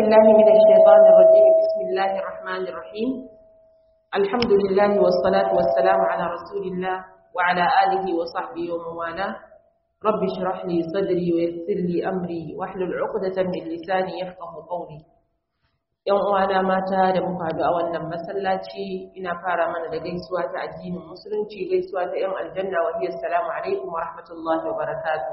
بالله من الشيطان الرجيم بسم الله الرحمن الرحيم الحمد لله والصلاة والسلام على رسول الله وعلى آله وصحبه ومن والاه رب اشرح لي صدري ويسر لي أمري واحلل عقدة من لساني يفقه قولي ‘Yan uwana mata da muka haɗu a wannan masallaci ina fara mana da gaisuwa ta addinin musulunci gaisuwa ta ‘yan aljanna wa hiyar salamu alaikum wa rahmatullahi wa barakatuh.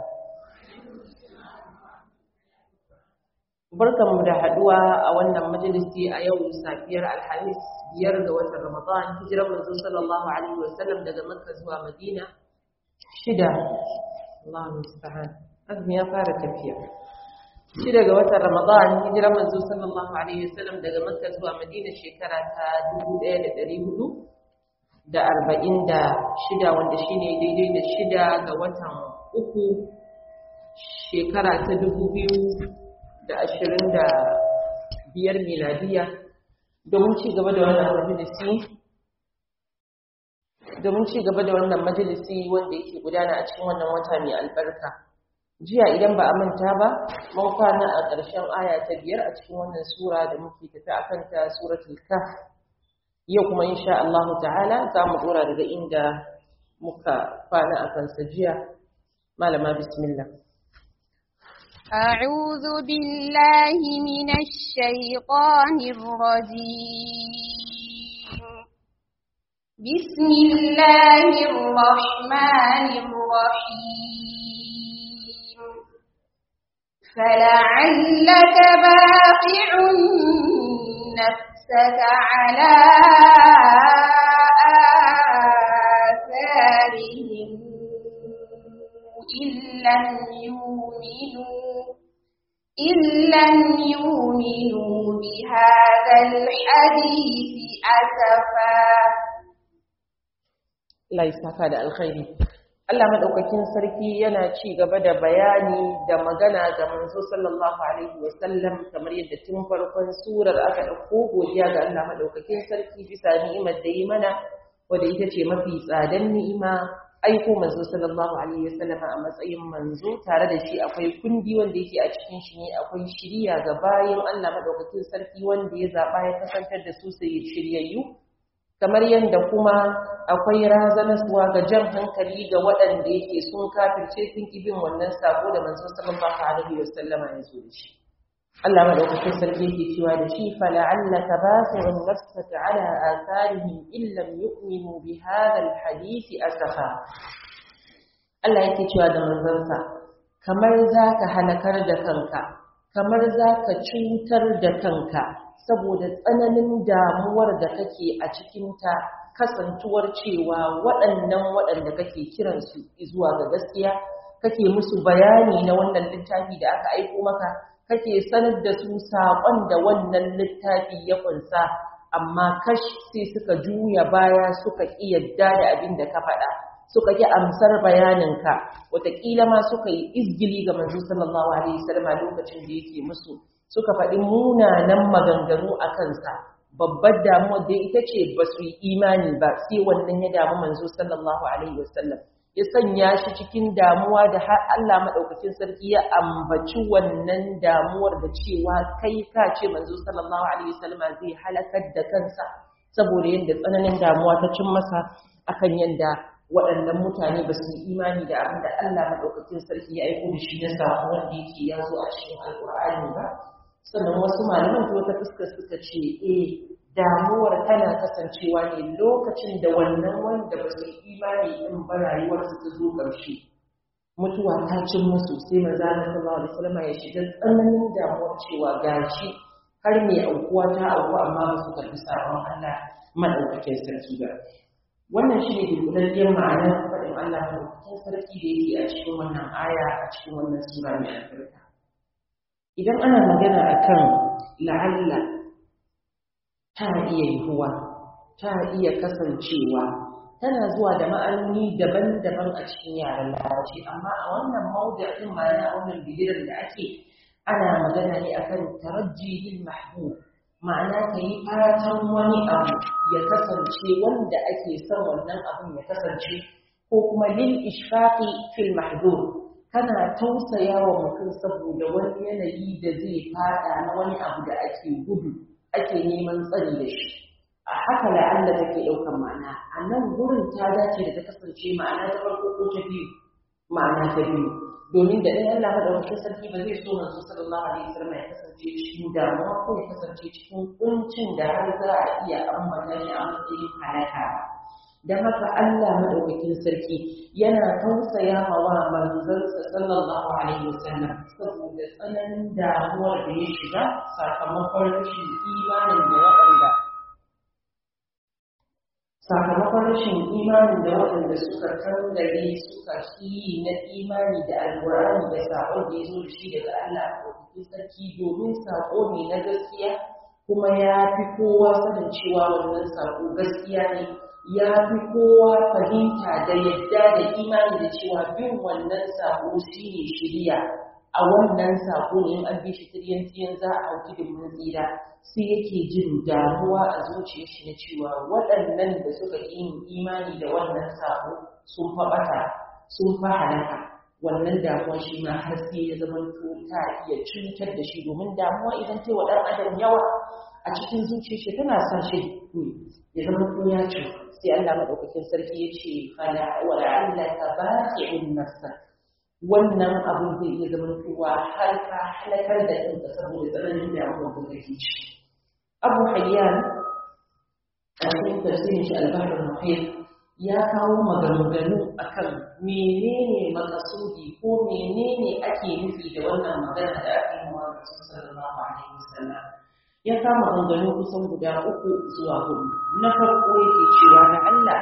Barkanmu da haɗuwa a wannan majalisi a yau safiyar Alhamis biyar ga watan Ramadan hijirar manzo sallallahu alaihi wa sallam daga Makka zuwa Madina shida Allahu musta'an azumi ya fara tafiya shida ga watan Ramadan hijirar manzo sallallahu alaihi wa sallam daga Makka zuwa Madina shekara ta 1400 da arba'in da shida wanda shine daidai da shida ga watan uku shekara ta dubu biyu da ashirin da biyar miladiya domin ci gaba da wannan majalisi domin ci gaba da wannan majalisi wanda yake gudana a cikin wannan wata mai albarka jiya idan ba a manta ba mun kwana a ƙarshen aya ta biyar a cikin wannan sura da muke tafi a kanta suratul kaf yau kuma insha Allah ta'ala za mu dora daga inda muka kwana a kansa jiya malama bismillah أعوذ بالله من الشيطان الرجيم بسم الله الرحمن الرحيم فلعلك باقع نفسك على آثارهم إن لم يؤمنوا إن لم يؤمنوا بهذا الحديث أسفا Allah ya saka da alkhairi Allah madaukakin sarki yana ci gaba da bayani da magana ga manzo sallallahu alaihi wasallam kamar yadda tun farkon surar aka dauko godiya ga Allah madaukakin sarki bisa ni'imar da yi mana wanda ita ce mafi tsadan ni'ima aiko manzo sallallahu alaihi wasallam a matsayin manzo tare da shi akwai kundi wanda yake a cikin shi ne akwai shiriya ga bayin Allah madaukakin sarki wanda ya zaba ya kasantar da su sai shiryayyu kamar yadda kuma akwai razanaswa ga jan hankali ga waɗanda yake sun kafirce sun ki bin wannan sako da manzo sallallahu alaihi wasallam ya zo da shi Allah madaukakin sarki yake cewa da shi fala'allaka basi'un nafsaka ala atharihim in lam yu'minu bi hadha alhadith asafa Allah yake cewa da manzansa kamar zaka halakar da kanka kamar zaka cutar da kanka saboda tsananin damuwar da kake a cikin ta kasantuwar cewa waɗannan waɗanda kake kiransu zuwa ga gaskiya kake musu bayani na wannan littafi da aka aiko maka kake sanar da su saƙon da wannan littafi ya ƙunsa amma kash sai suka juya baya suka ƙi yadda da abin da ka faɗa suka ƙi amsar bayaninka wataƙila ma suka yi izgili ga manzo sallallahu alaihi wasallam lokacin da yake musu suka faɗi munanan maganganu a kansa babbar damuwar da ita ce ba su yi imani ba sai wannan ya damu manzo sallallahu alaihi wasallam ya sanya shi cikin damuwa da har Allah maɗaukakin sarki ya ambaci wannan damuwar da cewa kai ka ce manzo sallallahu alaihi wasallam zai halakar da kansa saboda yadda tsananin damuwa ta cin masa akan yadda waɗannan mutane ba su yi imani da abin da Allah maɗaukakin sarki ya aiko da shi na sako wanda yake ya zo a cikin alƙur'ani ba sannan wasu malaman ta wata fuskar suka ce eh damuwar tana kasancewa ne lokacin da wannan wanda ba su imani din ba rayuwarsu ta zo ƙarshe mutuwa ta cin musu sai maza na sallallahu alaihi wasallam ya shiga tsananin damuwar cewa gashi har mai aukuwa ta auku amma ba su karɓi sabon Allah madaukakin sarki ba wannan shi ne dunkulalliyar ma'anar faɗin Allah madaukakin sarki da yake a cikin wannan aya a cikin wannan sura mai albarka idan ana magana akan la'alla ta iya yiwuwa ta iya kasancewa tana zuwa da ma'anoni daban-daban a cikin yaren larabci amma a wannan mawdu'in ma'ana wannan bidiyon da ake ana magana ne akan tarajjihil mahbub ma'ana ka yi fatan wani abu ya kasance wanda ake son wannan abun ya kasance ko kuma lil ishfaqi fil mahdud kana tausaya wa mutum saboda wani yanayi da zai fada na wani abu da ake gudu ake neman tsari da shi a haka la'alla take ɗaukar ma'ana a nan gurin ta dace da ta kasance ma'ana ta farko ko ta biyu ma'ana ta biyu domin da ɗan Allah madaukakin sarki ba zai so manzo sallallahu alaihi wasallam ya kasance cikin damuwa ko ya kasance cikin kuncin da har za a iya ambata shi a matsayin halaka don haka Allah madaukakin sarki yana tausaya ma wa manzansa sallallahu alaihi wasallam saboda tsananin damuwar da ya shiga sakamakon rashin imanin da waɗanda sakamakon rashin imanin da waɗanda suka kangare suka yi na imani da alƙur'ani da saƙon da ya zo da shi daga Allah madaukakin sarki domin saƙo ne na gaskiya kuma ya fi kowa sanin cewa wannan saƙo gaskiya ne ya fi kowa fahimta da yadda da imani da cewa bin wannan sako shi ne shirya a wannan sako ne in an bi shi tiryan tiyan za a hauki da mun tsira sai yake jin damuwa a zuciyar shi na cewa waɗannan da suka yi imani da wannan sako sun faɓata sun fa halaka wannan damuwa shi ma har sai ya zama to ta iya cutar da shi domin damuwa idan ta wa ɗan adam yawa a cikin zuciyar shi tana sa shi ya zama to ya cuta sai Allah madaukakin sarki ya ce fala wa la'allaka baqi'un nafsa wannan abin zai iya zama cewa har ka halakar da kanka saboda tsananin damuwa da kake ci Abu Hayyan a cikin tafsirin shi al-Bahr al-Muhit ya kawo maganganu akan menene makasudi ko menene ake nufi da wannan magana da ake yi wa Rasul sallallahu alaihi wasallam ya kama ganganu kusan guda uku zuwa hudu na farko yake cewa da Allah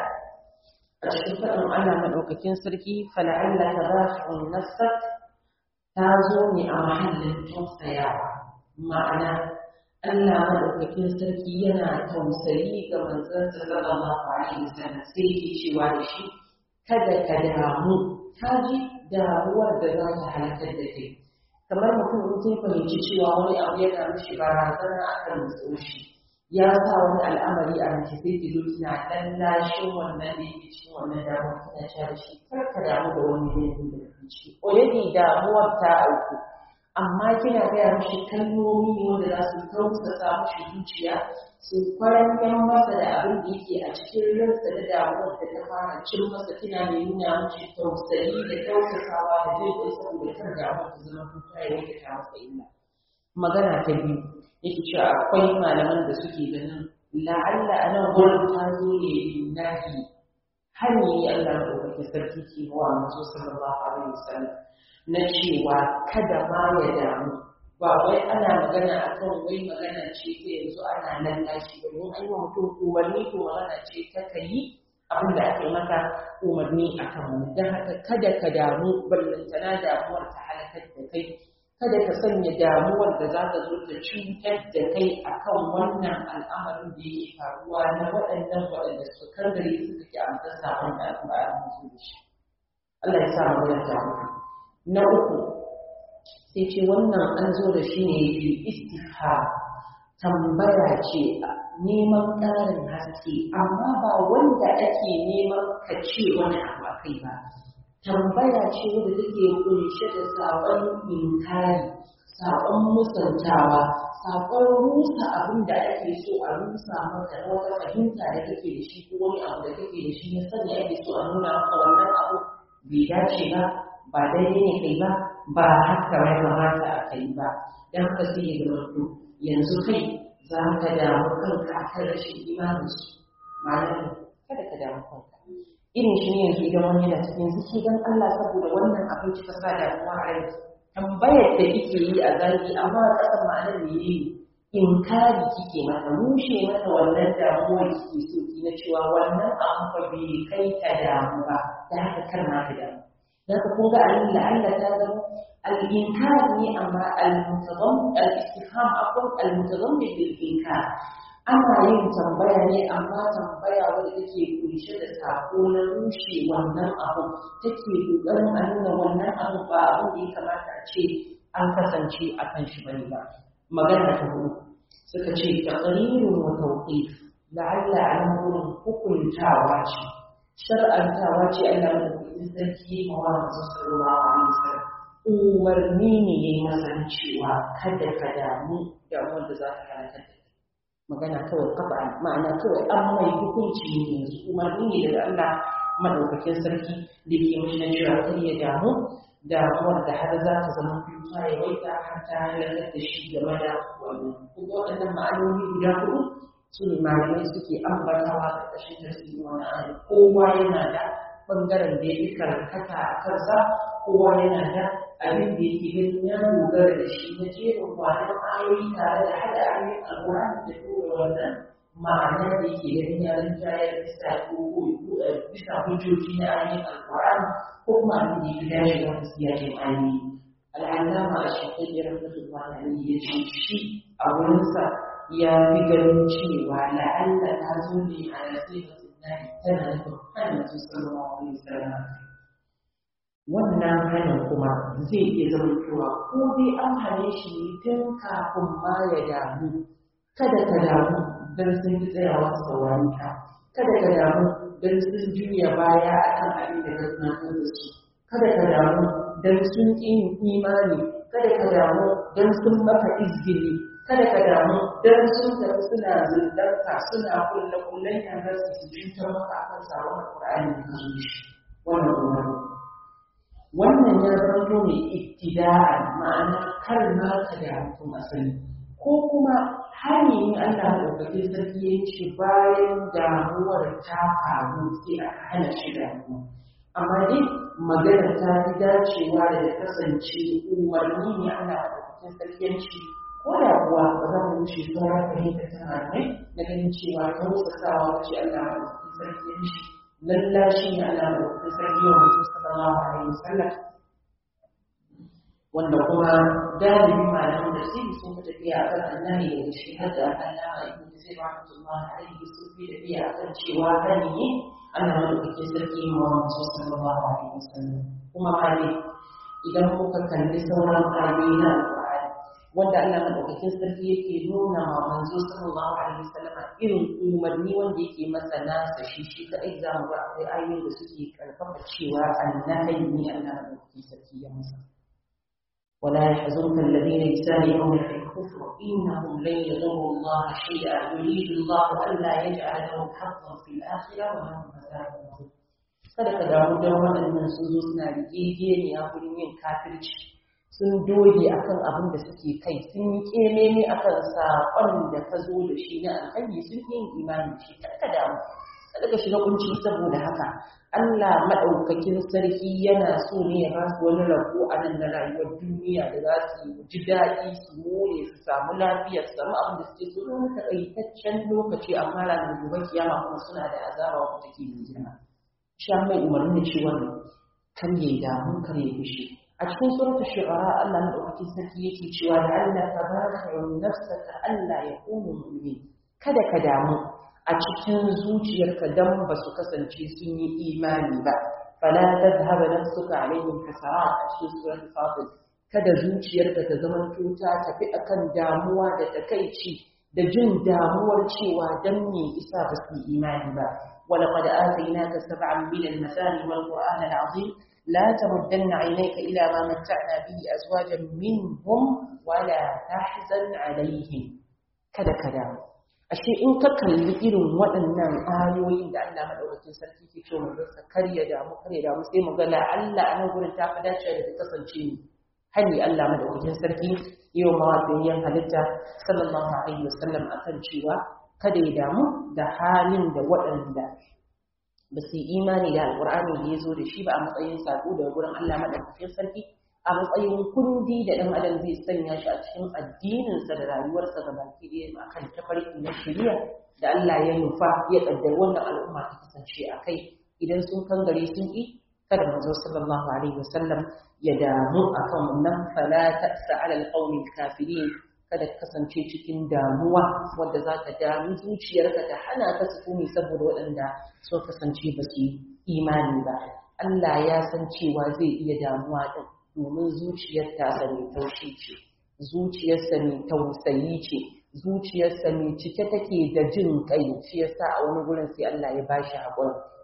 a cikin faɗin Allah maɗaukakin sarki fala'alla ta za su nasar ta zo ne a mahallin tausayawa ma'ana Allah maɗaukakin sarki yana tausayi ga manzon sallallahu alaihi wasallam sai yake cewa da shi kada ka damu ka ji damuwar da za ta halakar da kai kamar mutum in kin fahimci cewa wani abu yana mishi barazana a kan shi ya sa wani al'amari a mace sai ki zo kina dan lashin wannan da yake cikin wannan damuwar kina cewa da shi kar ka damu da wani yanayi da kake ciki already damuwar ta auku amma kina gaya mishi kalmomi ne wanda za su tausasa mishi zuciya su kwaranyan masa da abin da yake a cikin ransa da damuwar da ta fara cin masa kina mai nuna mishi tausayi da tausasawa da jin kai saboda kar damuwar ta zama kuka ya yanke ta masa illa magana ta biyu yake cewa akwai malaman da suke ganin la'alla a nan gurin ta zo ne nahi hani Allah da wata sarki ke wa manzo sallallahu alaihi wasallam na cewa kada ma ya damu ba wai ana magana akan wai magana ce ta yanzu ana lallashi ba don an yi wa mutum umarni to magana ce ta kayi abin da aka yi maka umarni akan wani don haka kada ka damu ballantana damuwar ta halakar da kai kada ka sanya damuwar da za ta zo ta cutar da kai akan wannan al'amarin da yake faruwa na waɗannan waɗanda suka kangare suka ki amsa sabon da al'amarin su da shi Allah ya sa mu da na uku sai ce wannan an zo da shi ne bi istiha tambaya ce neman ƙarin haske amma ba wanda ake neman ka ce wani abu a kai ba tambaya ce wadda take kunshe da saƙon inkari saƙon musantawa saƙon rusa abin da ake so a rusa maka na wata fahimta da kake da shi ko wani abu da kake da shi na sani ake so a nuna maka wannan abu bai dace ba ba daidai ne kai ba ba haka ya kamata a kai ba don haka sai ya zama yanzu kai za ka damu kanka a kan rashin imaninsu ma'ana kada ka damu kanka irin shi ne yanzu idan wani yana cikin ziki don Allah saboda wannan abin kika sa damuwa a rai tambayar da kike yi a zaki amma a ƙasar ma'anar ne yi inkari kike mata rushe mata wannan damuwar kike so ki na cewa wannan abu fa bai kai ta damu ba da haka kar ma ta damu dan ka kun ga Allah Allah ta zama al-inkar ne amma al-mutazam al-istifham akwai al-mutazammin bil inkar ana yin tambaya ne amma tambaya wadda take kunshe da sako na rushe wannan abu take kokarin a nuna wannan abu ba abin da ya kamata a ce an kasance a kan shi bane ba magana ta hudu suka ce taqrirun wa tawqif la'alla an gurin hukuntawa ce shar'antawa ce Allah ya madaukakin sarki ma wa manzo sallallahu alaihi wasallam umarni ne yayi masa cewa kada ka damu damuwar da za ka halaka da magana kawai kafa ma'ana kawai an mai hukunci ne yanzu umarni ne daga Allah madaukakin sarki da ke mashi na cewa kar ya damu damuwar da har za ta zama kuka ya waita har ta halakar da shi game da wani kuma waɗannan ma'anoni guda huɗu su ne malamai suke ambatawa da ƙarshen tasiri wani ayi kowa yana da ɓangaren da ya fi karkata a kansa kowa yana da abin da yake ganin ya dogara da shi na jerin kwanan ayoyi tare da haɗa ayoyin alƙur'ani da tura wannan ma'ana da yake ganin ya rinjayar bisa ko bisa hujjoji na ayoyin alƙur'ani ko kuma abin da ya fi dace da wasu siyakin ayoyi al'allama a shekaru rahmatullahi alaihi ya ce shi a wurinsa ya fi ganin cewa la'alla ta zo ne a nasihatun nahi tana nufin hannun sallallahu alaihi wasallam wannan hannun kuma zai iya zama cewa ko dai an hane shi ne tun kafin ma ya damu kada ka damu don sun fi tsayawa saurari ka kada ka damu don sun juya baya a kan abin da ka tunatar da su kada ka damu don sun ƙi imani kada ka damu don sun maka izgili kada ka damu don sun tafi suna zundarka suna kulle kullen yanar su su cutar maka akan sabon alƙur'ani da ka zo shi wannan umarni wannan ya zanto ne ittida'an ma'ana kar ma ka da mutum asali ko kuma hani ne Allah ɗaukake sarki ya ce bayan damuwar ta faru sai aka hana shi damuwa amma dai magana ta fi dacewa da ya kasance umarni ne Allah ɗaukake sarki ya ce ko da kuwa ba za mu wuce sauran fahimta ta malamai na ganin cewa ta rusa sawa ce Allah ɗaukake sarki ya ce lallashi ne Allah ɗaukake sarki wa mutum sallallahu alaihi wasallam wanda kuma galibi malaman da sai sun fi tafiya a kan annabi da shi har da allama ibn zai rahmatullahi alaihi sun fi tafiya a kan cewa hani ne Allah madaukakin sarki ma wa mutum sallallahu alaihi wasallam kuma ma ne idan kuka kalli sauran ayoyi na alƙur'ani wanda Allah madaukakin sarki yake nuna ma manzo sallallahu alaihi wasallam irin umarni wanda yake masa nasa shi shi kadai za mu ga akwai ayoyin da suke karfafa cewa annabi ne Allah madaukakin sarki ya masa ولا يحزنك الذين يسارعون في الكفر انهم لن يضروا الله شيئا يريد الله الا يجعل لهم حظا في الاخره ولهم عذاب عظيم kada ka damu don waɗannan sun zo suna rigegeniya wurin yin kafirci sun doge akan abin da suke kai sun yi kememe akan saƙon da ka zo da shi na alhaji sun yi imani da shi ka damu kada ka shiga kunci saboda haka Allah maɗaukakin sarki yana so ne ya basu wani rabo a nan na rayuwar duniya da za su ji daɗi su more su samu lafiya su samu abin da suke so wani taƙaitaccen lokaci amma ranar gobe kiyama kuma suna da azaba wanda take mai girma sha mai umarni da cewa kar ya yi damu kar ya fushi a cikin suratul shu'ara Allah maɗaukakin sarki yake cewa la'allaka baqi'un nafsaka alla yakunu mu'min kada ka damu a cikin zuciyarka dan ba su kasance sun yi imani ba fala tadhhaba nafsuka alaihim hasarat a cikin suratul fatir kada zuciyarka ta zama tuta tafi akan damuwa da takaici da jin damuwar cewa dan me isa ba su yi imani ba ولقد آتيناك سبعا من المثاني والقرآن العظيم لا تمدن عينيك إلى ما متعنا به أزواجا منهم ولا تحزن عليهم كذا كذا ashe in ka kalli irin waɗannan ayoyin da Allah madaukakin sarki ke cewa mun rasa karya damu karya damu sai mu ga la Allah a nan gurin ta fi dace da ta kasance ni hani Allah madaukakin sarki yau mawafiyayyen halitta sallallahu alaihi wasallam akan cewa kada ya damu da halin da waɗanda ba su yi imani da alƙur'ani da ya zo da shi ba a matsayin sako da gurin Allah madaukakin sarki a matsayin kundi da ɗan adam zai sanya shi a cikin addininsa da rayuwarsa ga baki ɗaya a kan tafarki na shari'a da Allah ya nufa ya ƙaddar wannan al'umma ta kasance a kai idan sun kangare sun ƙi kada manzo sallallahu alaihi wasallam ya damu akan wannan fala ta'sa ala alqawmi kafirin kada ka kasance cikin damuwa wadda za ta damu zuciyarka ta hana ka sukuni saboda waɗanda sun kasance ba su yi imani ba Allah ya san cewa zai iya damuwa din domin zuciyar tasa mai taushi ce zuciyarsa mai tausayi ce zuciyarsa mai cike take da jin kai shi yasa a wani gurin sai Allah ya bashi haƙuri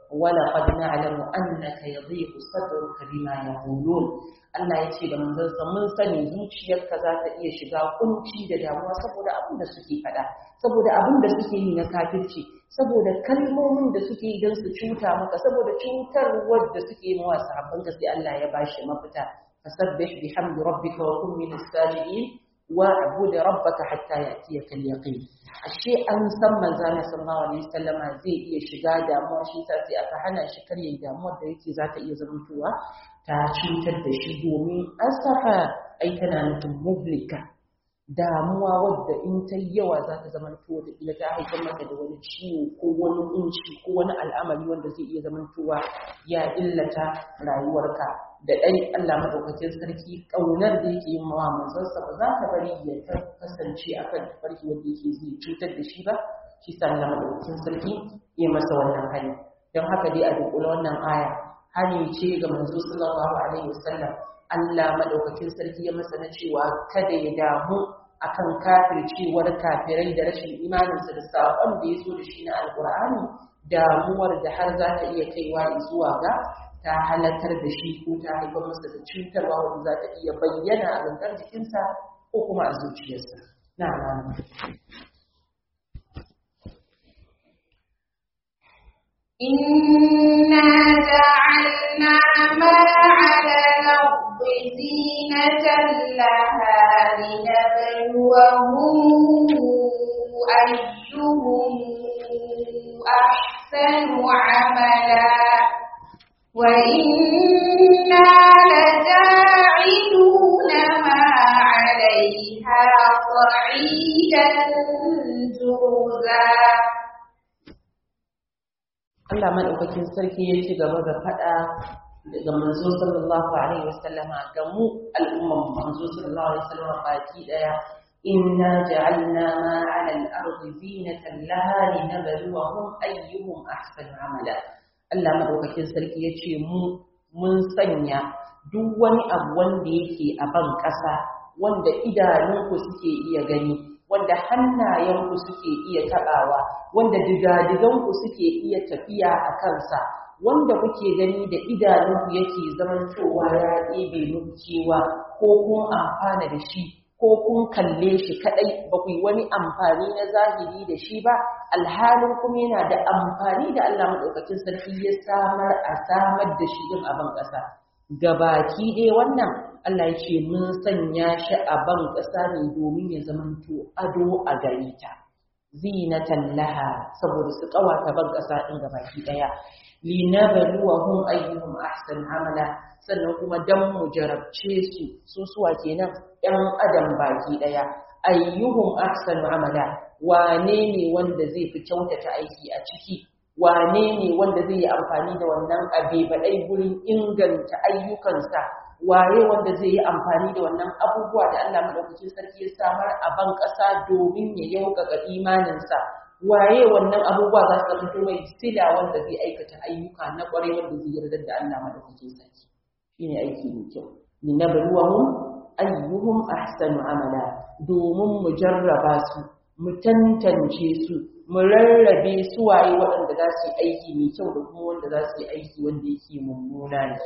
wala qad na'lamu annaka yadhiqu sadruka bima yaqulun Allah ya ce da manzansa mun sani zuciyarka za ta iya shiga kunci da damuwa saboda abin da suke faɗa saboda abin da suke yi na kafirci saboda kalmomin da suke yi don su cuta maka saboda cutarwar da suke yi wa sahabban sai Allah ya bashi mafita fasabbih bihamdi rabbika wa kun min as-sajidin wa abud rabbaka hatta ya'tiyaka al-yaqin ashe an san manzana sallallahu alaihi wasallama zai iya shiga damuwa shi sai aka hana shi karya damuwar da yake za ta iya zamantowa ta cutar da shi domin asafa ai tana nufin mublika damuwa wadda in ta yawa za ta zama to da ila ta haifar maka da wani ciwo ko wani kunci ko wani al'amari wanda zai iya zamantowa ya illata rayuwarka da ɗai Allah madaukakin sarki ƙaunar da yake yin mawa manzansa ba za ta bari ya kasance akan farki wanda yake zai cutar da shi ba shi sa Allah madaukakin sarki ya masa wannan hali don haka dai a dunkula wannan aya hani ce ga manzo sallallahu alaihi wasallam Allah madaukakin sarki ya masa na cewa kada ya damu akan kafircewar kafirai da rashin imaninsa da saƙon da ya zo da shi na alƙur'ani damuwar da har za ta iya kaiwa zuwa ga ta halartar da shi ko ta haifar masa da cutarwa wanda za ta iya bayyana a gangar jikinsa ko kuma a zuciyarsa na إنا جعلنا ما على الأرض زينة لها لنبلوهم أيهم أحسن عملا وإنا لجاعلون ما عليها صعيدا جرزا Allah madaukakin sarki ya ci gaba da faɗa daga manzo sallallahu alaihi wasallama ga mu al'umman manzo sallallahu alaihi wasallama baki daya inna ja'alna ma 'ala al-ardi zinatan laha linabluwahum ayyuhum ahsanu amala Allah madaukakin sarki ya ce mu mun sanya duk wani abu wanda yake a ban ƙasa wanda idanunku suke iya gani wanda hannayenku suke iya taɓawa wanda digadiganku suke iya tafiya a kansa wanda kuke gani da idanunku yake zamantowa ya ɗebe muku kewa ko kun amfana da shi ko kun kalle shi kaɗai ba ku yi wani amfani na zahiri da shi ba alhalin kuma yana da amfani da Allah maɗaukakin sarki ya samar a samar da shi din a ban ƙasa gabaki ɗaya wannan Allah ya ce mun sanya shi a ban ƙasa ne domin ya zamanto ado a gare ta zinatan laha saboda su ƙawata ban ƙasa ɗin gabaki ɗaya linabluwahum ayyuhum ahsan amala sannan kuma dan mu jarabce su su suwa kenan ɗan adam baki ɗaya ayyuhum ahsan amala wane ne wanda zai fi kyautata aiki a ciki wane ne wanda zai yi amfani da wannan abe baɗai gurin inganta ayyukansa waye wanda zai yi amfani da wannan abubuwa da Allah madaukakin sarki ya samar a ban ƙasa domin ya yaukaka imaninsa waye wannan abubuwa za su fito mai sila wanda zai aikata ayyuka na ƙwarai wanda zai yarda da Allah madaukakin sarki shine aiki mai kyau linabluwahum ayyuhum ahsanu amala domin mu jarraba su mu tantance su mu rarrabe su waye waɗanda za su yi aiki mai kyau da kuma wanda za su yi aiki wanda yake mummuna ne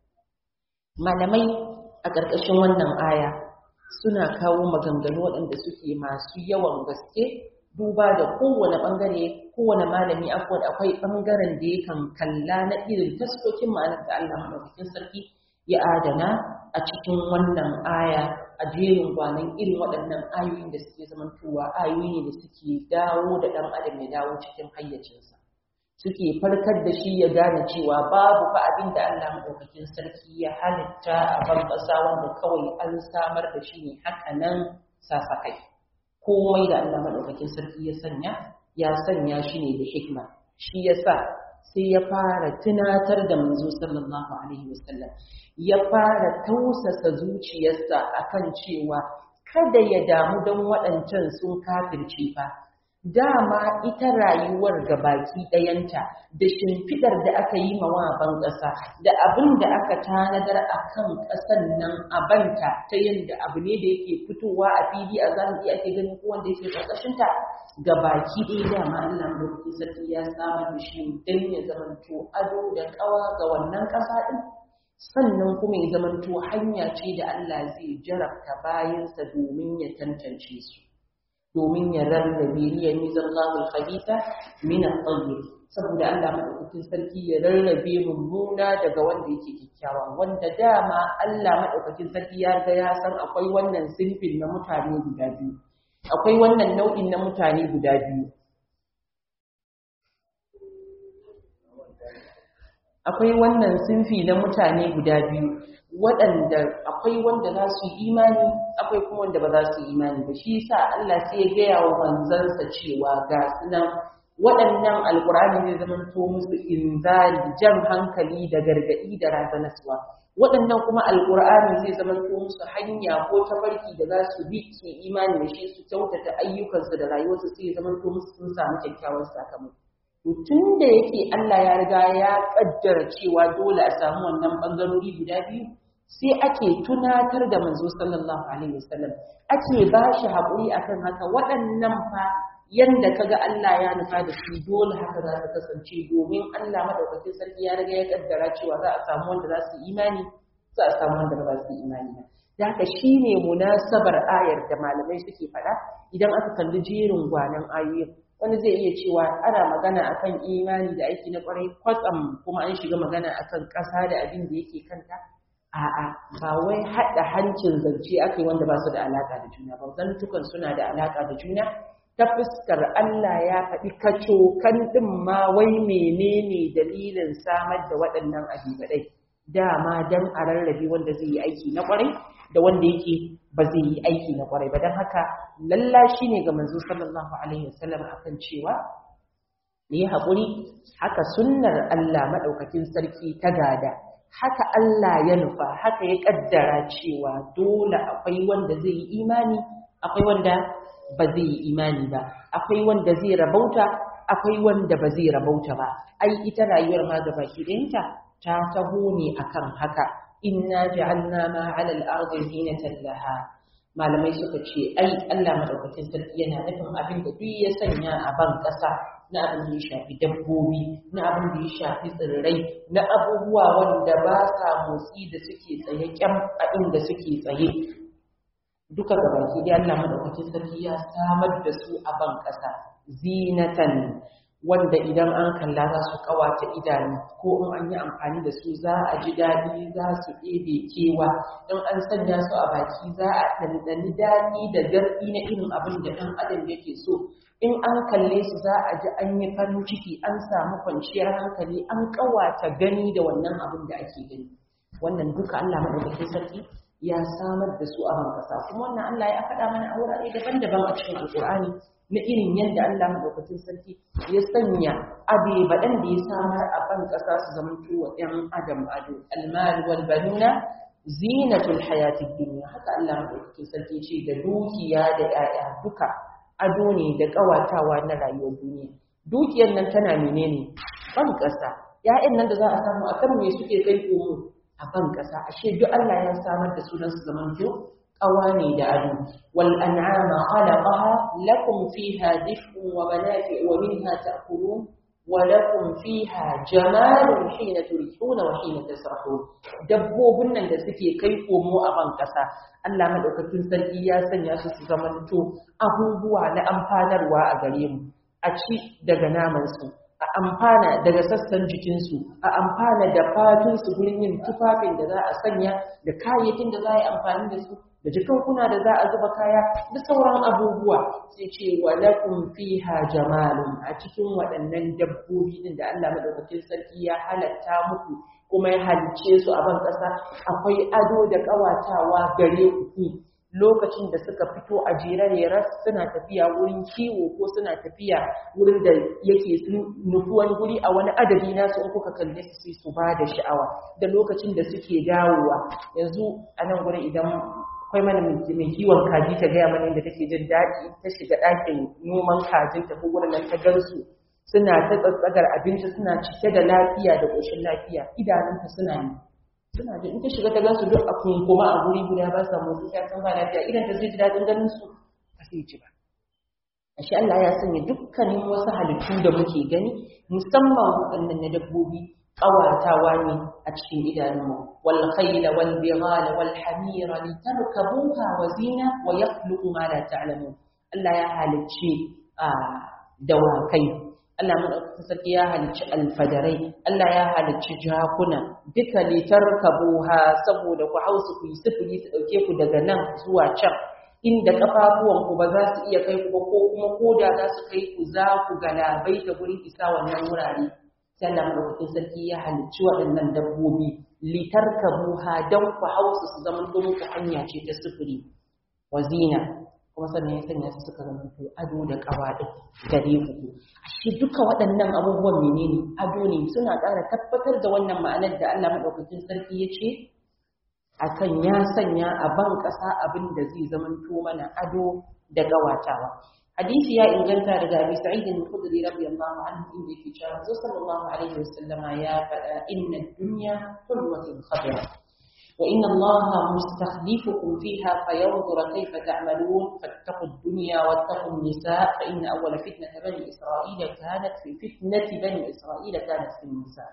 malamai a ƙarƙashin wannan aya suna kawo maganganu waɗanda suke masu yawan gaske duba da kowane ɓangare kowane malami akwai akwai ɓangaren da yakan kalla na irin taskokin ma'anar da Allah maɗaukakin sarki ya adana a cikin wannan aya a jerin gwanan irin waɗannan ayoyin da suke zamantowa ayoyi ne da suke dawo da ɗan adam ya dawo cikin hayyacinsa suke farkar da shi ya gane cewa babu fa abin da Allah maɗaukakin sarki ya halitta a ban ƙasa wanda kawai an samar da shi ne haka nan sasakai komai da Allah maɗaukakin sarki ya sanya ya sanya shi ne da hikma shi yasa sai ya fara tunatar da manzo sallallahu alaihi wasallam ya fara tausasa zuciyarsa akan cewa kada ya damu don waɗancan sun kafirce fa dama ita rayuwar ga baki ɗayanta da shimfiɗar da aka yi mawa ban ƙasa da abin da aka tanadar a kan ƙasan nan a banta ta yadda abu ne da yake fitowa a fili a zahiri ake ganin ko wanda yake ƙarƙashinta ga baki ɗaya dama Allah mulki sarki ya samar da shi don ya zamanto ado da ƙawa ga wannan ƙasa ɗin sannan kuma ya zamanto hanya ce da Allah zai jarabta bayansa domin ya tantance su domin ya rarrabe liya mizan lahul khabitha min at-tayyib saboda Allah madaukakin sarki ya rarrabe mummuna daga wanda yake kyakkyawa wanda dama Allah madaukakin sarki ya ga ya san akwai wannan sinfin na mutane guda biyu akwai wannan nau'in na mutane guda biyu akwai wannan sinfi na mutane guda biyu waɗanda akwai wanda za su yi imani akwai kuma wanda ba za su yi imani ba shi yasa Allah sai ya gaya wa manzansa cewa ga sunan waɗannan alkur'ani zai zama to musu inzari jan hankali da gargaɗi da razanaswa waɗannan kuma alkur'ani zai zama to musu hanya ko tafarki da za su bi su imani da shi su kyautata ayyukansu da rayuwarsu sai ya zama to musu sun samu kyakkyawan sakamako tun da yake Allah ya riga ya kaddara cewa dole a samu wannan bangarori guda biyu sai ake tunatar da manzo sallallahu alaihi wasallam ake ba shi haƙuri akan haka waɗannan fa yanda kaga Allah ya nufa da su dole haka za su kasance domin Allah madaukakin sarki ya riga ya kaddara cewa za a samu wanda za su imani za a samu wanda ba za su imani ba da haka shine munasabar ayar da malamai suke faɗa idan aka kalli jerin gwanan ayoyin wani zai iya cewa ana magana akan imani da aiki na kwarai kwatsam kuma an shiga magana akan ƙasa da abin da yake kanta a'a ba wai haɗa hancin zance aka yi wanda ba su da alaƙa da juna ba zantukan suna da alaƙa da juna ta fuskar Allah ya faɗi kaco kan ɗin ma wai menene dalilin samar da waɗannan abibaɗai dama dan a rarrabe wanda zai yi aiki na kwarai da wanda yake ba zai yi aiki na kwarai ba don haka lalla shi ne ga manzo sallallahu alaihi wasallam akan cewa ne haƙuri haka sunnar Allah maɗaukakin sarki ta gada haka Allah ya nufa haka ya ƙaddara cewa dole akwai wanda zai yi imani akwai wanda ba zai yi imani ba akwai wanda zai rabauta akwai wanda ba zai rabauta ba ai ita rayuwar ma gaba ɗayanta ta taho ne akan haka inna ja'alna ma 'ala al-ardi zinatan laha malamai suka ce ai Allah madaukakin sarki yana nufin abin da duk ya sanya a ban kasa na abin da ya shafi dabbobi na abin da ya shafi tsirrai na abubuwa wanda ba sa motsi da suke tsaye kyam a inda suke tsaye duka gabaki dai Allah madaukakin sarki ya samar da su a ban kasa zinatan wanda idan an kalla za su kawata idanu ko in an yi amfani da su za a ji daɗi za su ɗebe kewa in an sanya su a baki za a ɗanɗani daɗi da garɗi na irin abin da ɗan adam yake so in an kalle su za a ji an yi farin ciki an samu kwanciyar hankali an kawata gani da wannan abin da ake gani wannan duka Allah madaukakin sarki ya samar da su a ban kasa kuma wannan Allah ya faɗa mana a wurare daban-daban a cikin alƙur'ani na irin yadda Allah madaukakin sarki ya sanya abe baɗan da ya samar a ban ƙasa su zama wa ‘yan adam ado almal wal banuna zinatul hayatid dunya haka Allah madaukakin sarki ce da dukiya da ‘ya'ya duka ado ne da ƙawatawa na rayuwar duniya dukiyar nan tana menene ban ƙasa ‘ya'yan nan da za a samu a kan me suke kai komo a ban ƙasa ashe duk Allah ya samar da sunan su zaman قواني دعدو والأنعام خلقها لكم فيها دفء ومنافع ومنها تأكلون ولكم فيها جمال حين تريحون وحين تسرحون dabbobin nan da suke kai komo a ban ƙasa Allah madaukakin sarki ya sanya su su zamanto abubuwa na amfanarwa a gare mu a ci daga naman su a amfana daga sassan jikinsu a amfana da fatunsu gurin yin tufafin da za a sanya da kayayyakin da za a yi amfani da su da jikankuna da za a zuba kaya da sauran abubuwa sai ce wa lakum fiha jamalun a cikin waɗannan dabbobi din da Allah madaukakin sarki ya halatta muku kuma ya halice su a ban ƙasa akwai ado da ƙawatawa gare ku lokacin da suka fito a jere suna tafiya wurin kiwo ko suna tafiya wurin da yake sun nufi wani guri a wani adadi nasu in kuka kalle su sai su ba da sha'awa da lokacin da suke dawowa yanzu a nan gurin idan akwai mana mai kiwon kaji ta gaya mana inda take jin daɗi ta shiga ɗakin noman kajin ta ko wurin ta gansu suna ta tsatsagar abinci suna cike da lafiya da ƙoshin lafiya idanunta suna yi suna da in ta shiga ta gansu duk a kunkuma a guri guda ba sa motsi ta san ba lafiya idan ta zai ji daɗin ganin su ba sai ji ba ashe Allah ya sanya dukkanin wasu halittu da muke gani musamman waɗannan na dabbobi ƙawatawa ne a cikin idanunmu wal khayla wal bighala wal hamira litarkabuha wa zina wa yakhluqu ma la ta'lamun Allah ya halicci dawakai Allah madaukakin sarki ya halicci alfadarai Allah ya halicci jakuna duka litarkabuha saboda ku hausu ku yi sifiri su dauke ku daga nan zuwa can inda kafafuwan ku ba za su iya kai ku ba ko kuma koda za su kai ku za ku galabai da gurin isa wannan wurare sai Allah madaukakin sarki ya halicci waɗannan dabbobi litarkabuha dan ku hausu su zama muku hanya ce ta sifiri wa zina kuma sannan ya sanya su suka zama to ado da kawa din gare ku ashe duka waɗannan abubuwan menene ado ne suna ƙara tabbatar da wannan ma'anar da Allah madaukakin sarki ya ce akan ya sanya a ban ƙasa abin da zai zama to mana ado da gawatawa hadisi ya inganta daga Abi Sa'id al-Khudri radiyallahu anhu inda yake cewa Rasul sallallahu alaihi wasallama ya faɗa inna ad-dunya hulwatun khadra وإن الله مستخلفكم فيها فينظر كيف تعملون فاتقوا الدنيا واتقوا النساء فإن أول فتنة بني إسرائيل كانت في فتنة بني إسرائيل كانت في النساء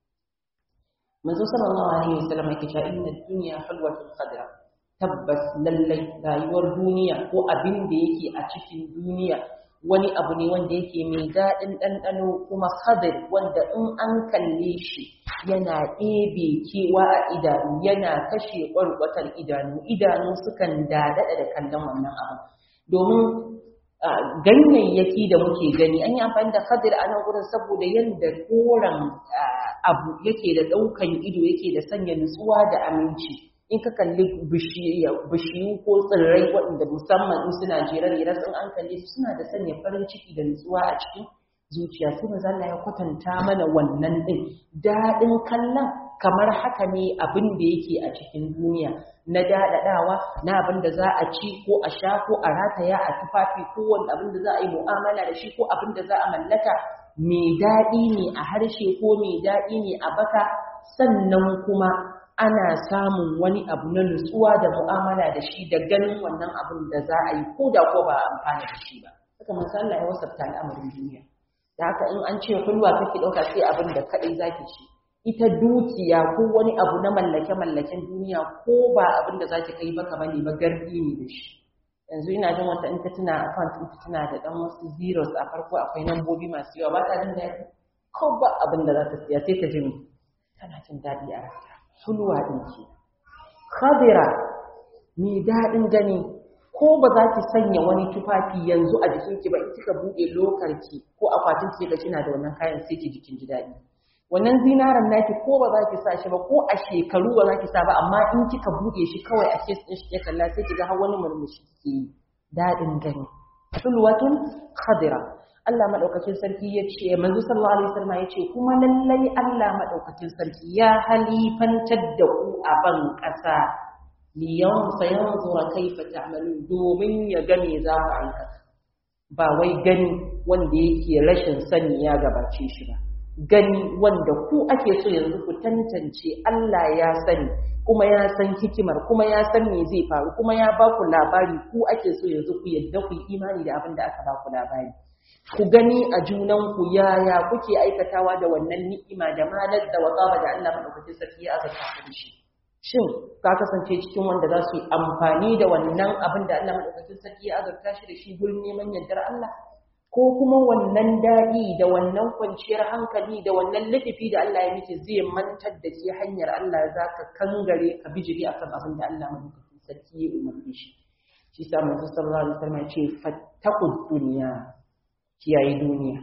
منذ صلى الله عليه وسلم يكشى إن الدنيا حلوة خضراء tabbas lallai rayuwar duniya ko abin da yake a cikin duniya wani abu ne wanda yake mai daɗin ɗanɗano kuma khadir wanda in an kalle shi yana ɗebe kewa a idanu yana kashe ƙwarƙwatar idanu idanu sukan daɗaɗa da kallon wannan abu domin ganyayyaki da muke gani an yi amfani da khadir a nan gurin saboda yadda koren abu yake da ɗaukan ido yake da sanya nutsuwa da aminci in ka kalli bishiyu ko tsirrai waɗanda musamman in suna jerare sun an kalle su suna da sanya farin ciki da nutsuwa a cikin zuciya sai maza Allah ya kwatanta mana wannan din daɗin kallon kamar haka ne abin da yake a cikin duniya na daɗaɗawa na abin da za a ci ko a sha ko a rataya a tufafi ko wani abin da za a yi mu'amala da shi ko abin da za a mallaka mai daɗi ne a harshe ko mai daɗi ne a baka sannan kuma ana samun wani abu na nutsuwa da mu'amala da shi da ganin wannan abin da za a yi ko da ko ba a amfana da shi ba haka manzo Allah ya wasafta al'amarin duniya da haka in an ce kulwa kake dauka sai abin da kadai zaki ci ita dukiya ko wani abu na mallake mallaken duniya ko ba abin da zaki kai baka bane ba garbi ne da shi yanzu ina jin wata in ta tuna account in ta tuna da dan wasu zeros a farko akwai nambobi masu yawa ba ta jin daɗi ko ba abin da za ta siya sai ta jin tana jin daɗi a ranta sulwa ɗin ce khadira mai daɗin gani ko ba za ki sanya wani tufafi yanzu a jikinki ba in kika buɗe lokarki ko akwatin ki ga kina da wannan kayan sai ki jikin ji daɗi wannan zinaran naki ko ba za ki sa shi ba ko a shekaru ba za ki sa ba amma in kika buɗe shi kawai a kes ɗin shi ya kalla sai ki ga har wani murmushi ke daɗin gani sulwatun khadira Allah madaukakin sarki ya ce manzo sallallahu alaihi wasallam ya ce kuma lallai Allah madaukakin sarki ya halifantar da ku a ban ƙasa liyan sayanzura kaifa ta'malun domin ya ga me za ku aikata ba wai gani wanda yake rashin sani ya gabace shi ba gani wanda ku ake so yanzu ku tantance Allah ya sani kuma ya san hikimar kuma ya san me zai faru kuma ya ba ku labari ku ake so yanzu ku yadda ku yi imani da abin da aka ba ku labari ku gani a junanku yaya kuke aikatawa da wannan ni'ima da malar da wazaba da Allah madaukakin sarki ya azurta ku shi shin ka kasance cikin wanda za su yi amfani da wannan abin da Allah madaukakin sarki ya azurta shi da shi gurin neman yardar Allah ko kuma wannan daɗi da wannan kwanciyar hankali da wannan ladabi da Allah ya miki zai mantar da ke hanyar Allah za ka kangare ka bijiri akan abin da Allah madaukakin sarki ya umarni shi shi sa manzo sallallahu alaihi wasallam ya ce fattaqud dunya kiyaye duniya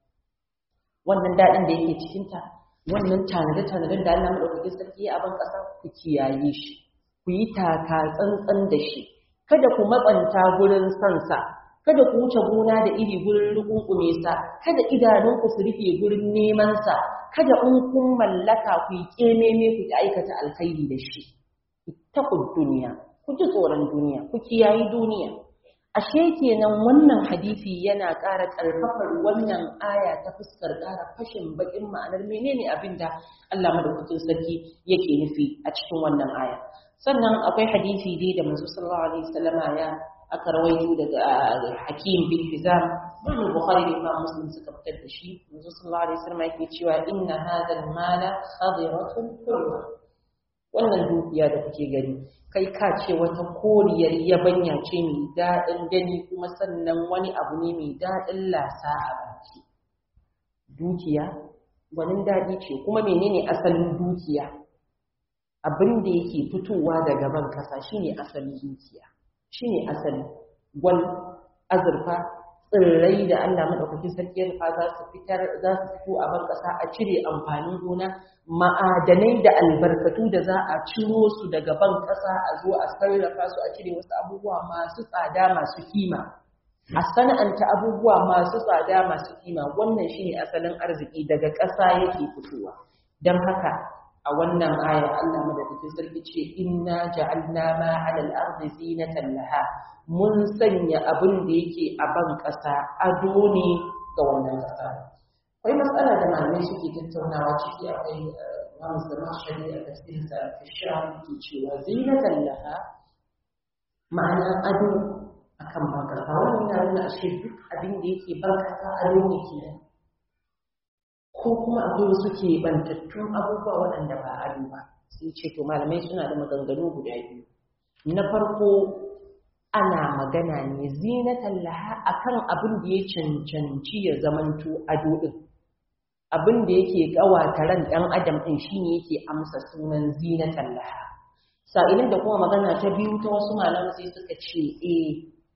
wannan daɗin da yake cikinta wannan tanade-tanaden da Allah maɗaukakin sarki ya abin ƙasa ku kiyaye shi ku yi taka tsantsan da shi kada ku matsanta gurin sansa kada ku wuce gona da iri gurin rukunkume sa kada idanunku su rufe gurin neman sa kada in kun mallaka ku yi kememe ku aikata alkhairi da shi ittaqud duniya ku ji tsoron duniya ku kiyayi duniya ashe kenan wannan hadisi yana ƙara ƙarfafar wannan aya ta fuskar ƙara fashin baƙin ma'anar menene abin da Allah madaukakin sarki yake nufi a cikin wannan aya sannan akwai hadisi dai da manzo sallallahu alaihi wasallama ya aka rawaito daga Hakim bin Hizam Imam Bukhari da Imam Muslim suka fitar da shi manzo sallallahu alaihi wasallama yake cewa inna hadha al-mala khadiratun hulwa wannan dukiya da kuke gani kai ka ce wata koriyar yabanya ce mai daɗin gani kuma sannan wani abu ne mai daɗin lasa a baki dukiya gwanin daɗi ce kuma menene asalin dukiya abin da yake fitowa daga ban kasa shine asalin dukiya shine asali gwal azurfa tsirrai da Allah madaukakin sarki ya rufa za su fitar za su fito a ban kasa a cire amfanin gona ma'adanai da albarkatu da za a ciro su daga ban kasa a zo a sarrafa su a cire wasu abubuwa masu tsada masu kima a sana'anta abubuwa masu tsada masu kima wannan shine asalin arziki daga ƙasa yake fitowa don haka a wannan aya Allah madaukakin sarki ce inna ja'alna ma 'ala al-ardi zinatan laha mun sanya abin da yake a ban ƙasa ado ne ga wannan ƙasa akwai matsala da malamai suke tattaunawa ciki akwai Imam Zamakhshari a tafsirin sa fi shafi ke cewa zinatan laha ma'ana ado akan ban ƙasa wannan yana nuna ashe duk abin da yake ban ƙasa ado ne kenan ko kuma akwai wasu keɓantattun abubuwa waɗanda ba ado ba sai ce to malamai suna da maganganu guda biyu na farko ana magana ne zinatan laha akan abin da ya cancanci ya zamanto ado din abin da yake ƙawata ran ɗan adam ɗin shine yake amsa sunan zinatan laha sa'ilin da kuma magana ta biyu ta wasu malamai sai suka ce eh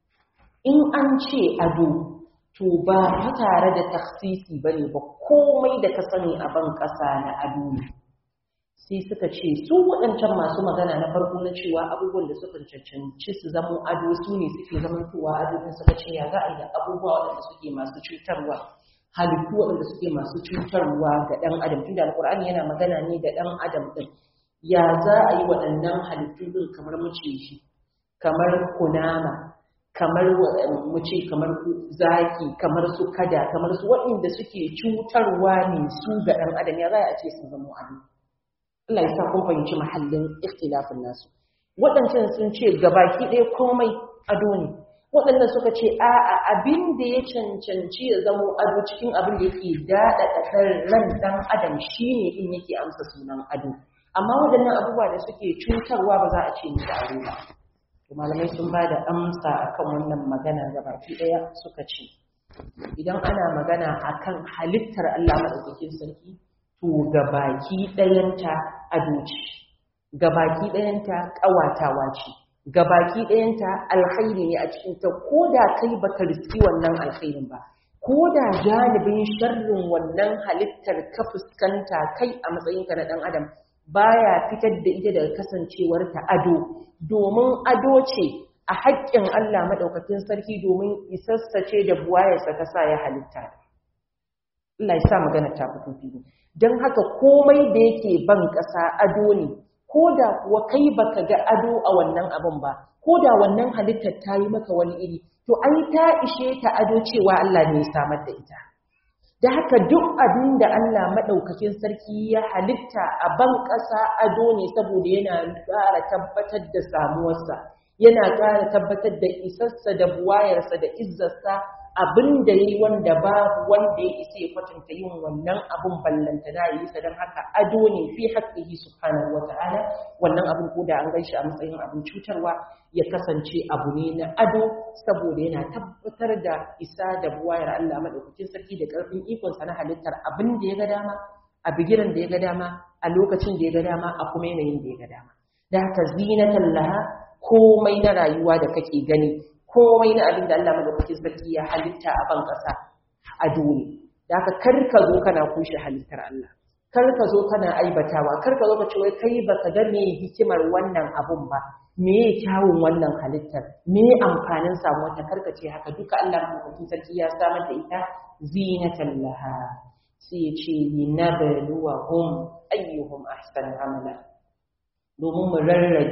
in an ce ado to ba ta tare da taksisi ba ne ba komai da ka sani a ban ƙasa na ado ne sai suka ce su waɗancan masu magana na farko na cewa abubuwan da suka cancanci su zama ado su ne suke zamantowa ado din suka ce ya za a yi da abubuwa waɗanda suke masu cutarwa halittu waɗanda suke masu cutarwa ga ɗan adam tunda alƙur'ani yana magana ne da ɗan adam ɗin ya za a yi waɗannan halittu ɗin kamar maciji kamar kunama kamar mu ce kamar zaki kamar su kada kamar su waɗanda suke cutarwa ne su ga ɗan adam ya za a ce sun zama ado Allah ya sa kun fahimci mahallin ikhtilafin nasu waɗancan sun ce gabaki ɗaya komai ado ne waɗannan suka ce a'a abin da ya cancanci ya zama ado cikin abin da yake daɗa ɗaɗar ran ɗan adam shine in yake amsa sunan ado amma waɗannan abubuwa da suke cutarwa ba za a ce musu ado ba malamai sun ba da amsa akan wannan magana da baki ɗaya suka ce idan ana magana akan halittar Allah maɗaukakin sarki to gabaki ɗayanta ado ce gabaki ɗayanta ƙawatawa ce gabaki ɗayanta alkhairi ne a cikin ta ko da kai baka riski wannan alkhairin ba ko da janibin sharrin wannan halittar ka fuskanta kai a matsayinka na ɗan adam baya fitar da ita daga kasancewar ta ado domin ado ce a haƙƙin Allah maɗaukakin sarki domin isassace da buwayarsa ta sa ya halitta. Allah ya sa magana ta fito fili. Don haka komai da yake ban ƙasa ado ne, ko da kuwa kai baka ga ado a wannan abin ba, ko da wannan halittar ta yi maka wani iri, to ai ta ishe ta ado cewa Allah ne ya samar da ita. da haka duk abin da Allah maɗaukakin sarki ya halitta a ban ƙasa ado ne saboda yana ƙara tabbatar da samuwarsa yana ƙara tabbatar da isarsa da buwayarsa da izzarsa abin da yi wanda babu wanda ya isa ya kwatanta yin wannan abin ballanta da yi sa don haka ado ne fi haƙƙihi subhanahu wata'ala wannan abin ko da an gan shi a matsayin abin cutarwa ya kasance abu ne na ado saboda yana tabbatar da isa da buwayar Allah madaukakin sarki da ƙarfin ikonsa na halittar abin da ya ga dama a bigiran da ya ga dama a lokacin da ya ga dama a kuma yanayin da ya ga dama da haka zinatan laha komai na rayuwa da kake gani komai na abin da Allah madaukakin sarki ya halitta a ban ƙasa ado ne da haka kar ka zo kana kushe halittar Allah kar ka zo kana aibatawa kar ka zo ka ce wai kai baka ga me hikimar wannan abun ba me ya kyawun wannan halittar me amfanin samu wata kar ka ce haka duka Allah madaukakin sarki ya samar da ita zinatan laha sai ya ce linabluwahum ayyuhum ahsanu amala domin mu rarrabe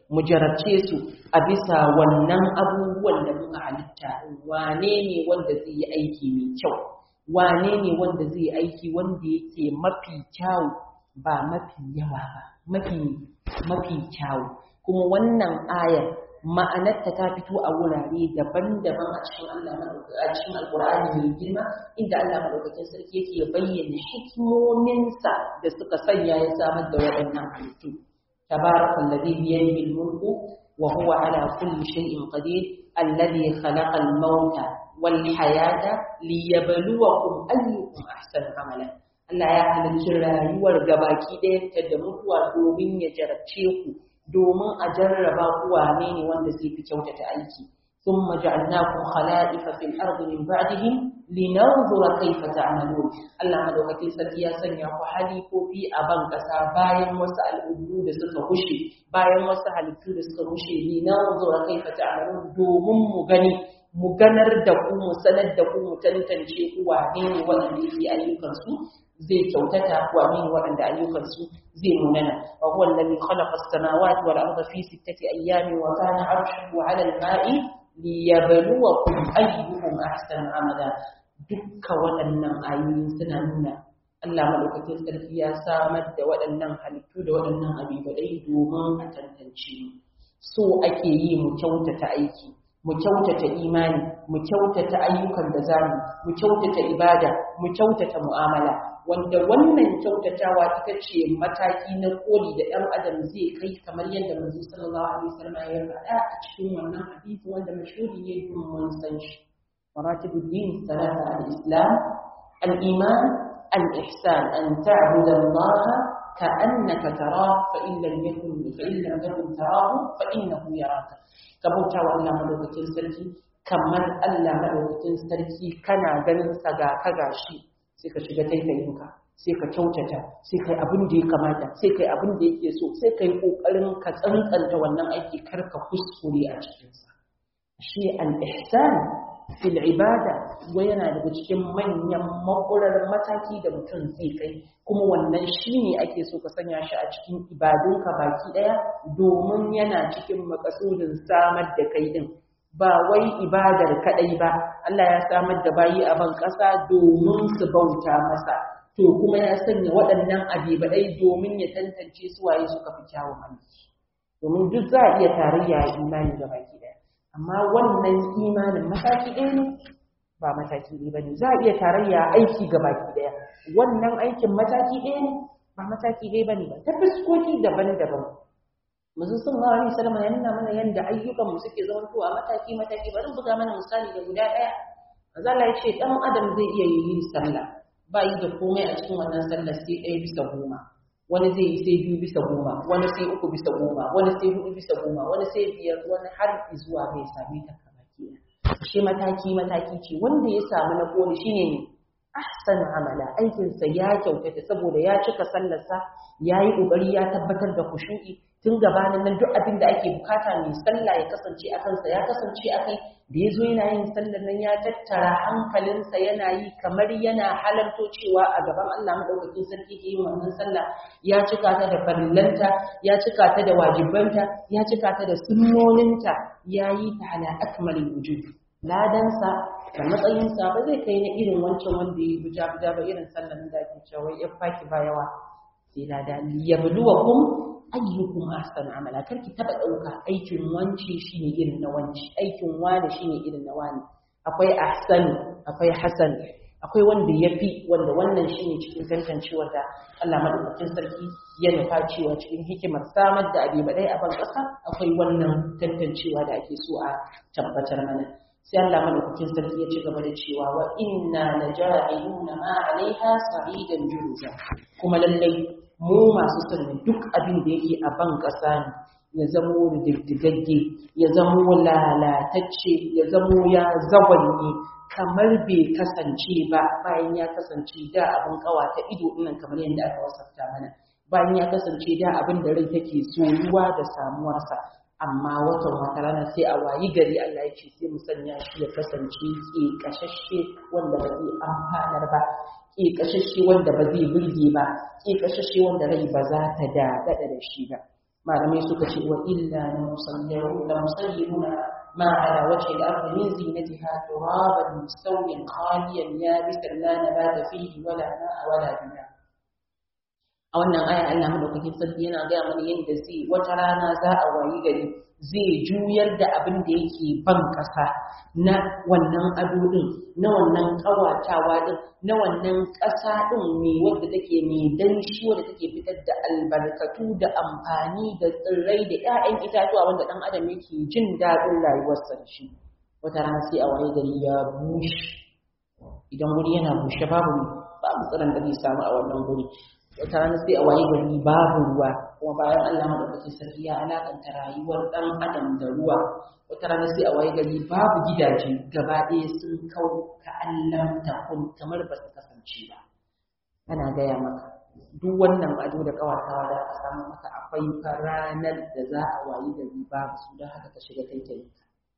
mu jarabce su a bisa wannan abubuwan da muka halitta wane ne wanda zai yi aiki mai kyau wane ne wanda zai yi aiki wanda yake mafi kyau ba mafi yawa ba mafi mafi kyau kuma wannan ayar ma'anarta ta fito a wurare daban-daban a cikin Allah a cikin Alƙur'ani mai girma inda Allah madaukakin sarki yake bayyana hikimominsa da suka sanya ya samar da waɗannan halittu tabarakal ladhi bi yadihi al-mulku wa huwa ala kulli shay'in qadir alladhi khalaqa al-mauta wal hayata liyabluwakum ayyukum ahsanu amala Allah ya halicci rayuwar gabaki ɗayanta da mutuwa domin ya jarabce ku domin a jarraba ku wane ne wanda zai fi kyautata aiki ثم جعلناكم خلائف في الأرض من بعدهم لننظر كيف تعملون Allah madaukakin sarki ya sanya ku halifofi a ban ƙasa bayan wasu al'ummu da suka rushe bayan wasu halittu da suka rushe linanzur kaifa ta'malun domin mu gani mu ganar da ku mu sanar da ku mu tantance ku wane ne wanda yake ayyukan su zai kyautata wane ne waɗanda ayyukansu zai munana wa huwa alladhi khalaqa as-samawati wal arda fi sittati ayyamin wa kana 'arshuhu 'ala al-ma'i liyabluwakum ayyuhum ahsanu amala dukkan waɗannan ayoyi suna nuna Allah madaukakin sarki ya samar da waɗannan halittu da waɗannan abubuwai domin a tantance mu so ake yi mu kyautata aiki mu kyautata imani mu kyautata ayyukan da zamu mu kyautata ibada mu kyautata mu'amala wanda wannan kyautatawa ita ce mataki na koli da ɗan adam zai kai kamar yadda manzo sallallahu alaihi wasallam ya faɗa a cikin wannan hadisi wanda mashhuri ne don mun san shi maratibud din salata al-islam al-iman al-ihsan an ta'budu Allah ka'annaka tarahu fa in lam yakun fa in lam takun tarahu fa innahu yaraka ka bauta wa Allah madaukakin sarki kamar Allah madaukakin sarki kana ganin sa ga ka gashi sai ka shiga taitayinka sai ka kyautata sai kai abin da ya kamata sai kai abin da yake so sai kai kokarin ka tsantsanta wannan aiki kar ka kuskure a cikin sa shi al-ihsan fil ibada wa yana daga cikin manyan makurar mataki da mutum zai kai kuma wannan shine ake so ka sanya shi a cikin ibadunka baki daya domin yana cikin makasudin samar da kai din ba wai ibadar kadai ba Allah ya samar da bayi a ban ƙasa domin su bauta masa to kuma ya sanya waɗannan abibadai domin ya tantance su waye suka fi kyawun aiki domin duk za a iya tarayya a imani ga baki ɗaya amma wannan imanin mataki ɗaya ne ba mataki ɗaya ba ne za a iya tarayya aiki ga baki ɗaya wannan aikin mataki ɗaya ne ba mataki ɗaya ba ne ba ta fuskoki daban-daban manzo sallallahu alaihi wasallam ya nuna mana yanda ayyukan mu suke zama to a mataki mataki bari buga mana misali da guda daya manzo Allah ya ce dan adam zai iya yin sallah ba yi da komai a cikin wannan sallar sai ɗaya bisa goma wani zai yi sai biyu bisa goma wani sai uku bisa goma wani sai hudu bisa goma wani sai biyar wani har zuwa bai same ta kamaki shi mataki mataki ce wanda ya samu na koli shine ne ahsan amala aikinsa ya kyautata saboda ya cika sallarsa ya yi ƙoƙari ya tabbatar da kushu'i tun gabanin nan duk abin da ake bukata mai sallah ya kasance a kansa ya kasance a kai da ya zo yana yin sallar nan ya tattara hankalinsa yana yi kamar yana halarto cewa a gaban Allah madaukakin sarki ke yin wannan sallah ya cika ta da farillanta ya cika ta da wajibanta ya cika ta da sunnoninta ya yi ta ala akmalin wujud ladansa da matsayinsa ba zai kai na irin wancan wanda ya buja buja ba irin sallar da ake cewa ya faki ba yawa sai lada liyabluwakum ayyukum ahsanu amala karki taba dauka aikin wanci shine irin na wanci aikin wani shine irin na wani akwai ahsanu akwai hasan akwai wanda yafi wanda wannan shine cikin tantancewar da Allah madaukakin sarki ya nufa cewa cikin hikimar samar da abi badai a ban kasa akwai wannan tantancewa da ake so a tabbatar mana sai Allah madaukakin sarki ya ci gaba da cewa wa inna laja'iluna ma 'alaiha sa'idan juruza kuma lallai mu masu sanin duk abin da yake a ban ƙasa ne ya zamo diddigagge ya zamo lalatacce ya zamo ya zawanye kamar bai kasance ba bayan ya kasance da abin ta ido ɗinnan kamar yadda aka wasafta mana bayan ya kasance da abin da rai take soyuwa da samuwarsa amma watan wata rana sai a wayi gari Allah ya ce sai mu sanya shi ya kasance ke kashashe wanda ba zai amfanar ba ke kashashe wanda ba zai burge ba ke kashashe wanda rai ba za ta daɗaɗa da shi ba malamai suka ce wa illa la musalliru la musalliruna ma ala wajhi al-ard min zinatiha turaban mustawiyan khaliyan yabisan la nabata fihi wala ma'a wala bina a wannan aya Allah madaukakin sarki yana gaya mana yadda zai wata rana za a wayi gari zai juyar da abin da yake ban ƙasa na wannan ado din na wannan ƙawatawa din na wannan ƙasa din mai wadda take mai danshi wadda take fitar da albarkatu da amfani da tsirrai da 'ya'yan itatuwa wanda ɗan adam yake jin daɗin rayuwarsa da shi wata rana sai a wayi gari ya bushe idan wuri yana bushe babu babu tsiron da zai samu a wannan guri wata rana sai a waye gari babu ruwa kuma bayan Allah madaukakin sarki ya alakanta rayuwar dan adam da ruwa wata rana sai a waye gari babu gidaje gaba ɗaya sun kau ka Allah ta kun kamar ba su kasance ba ana gaya maka duk wannan ado da kawatawa da aka samu maka akwai ranar da za a wayi gari babu su don haka ka shiga kai kai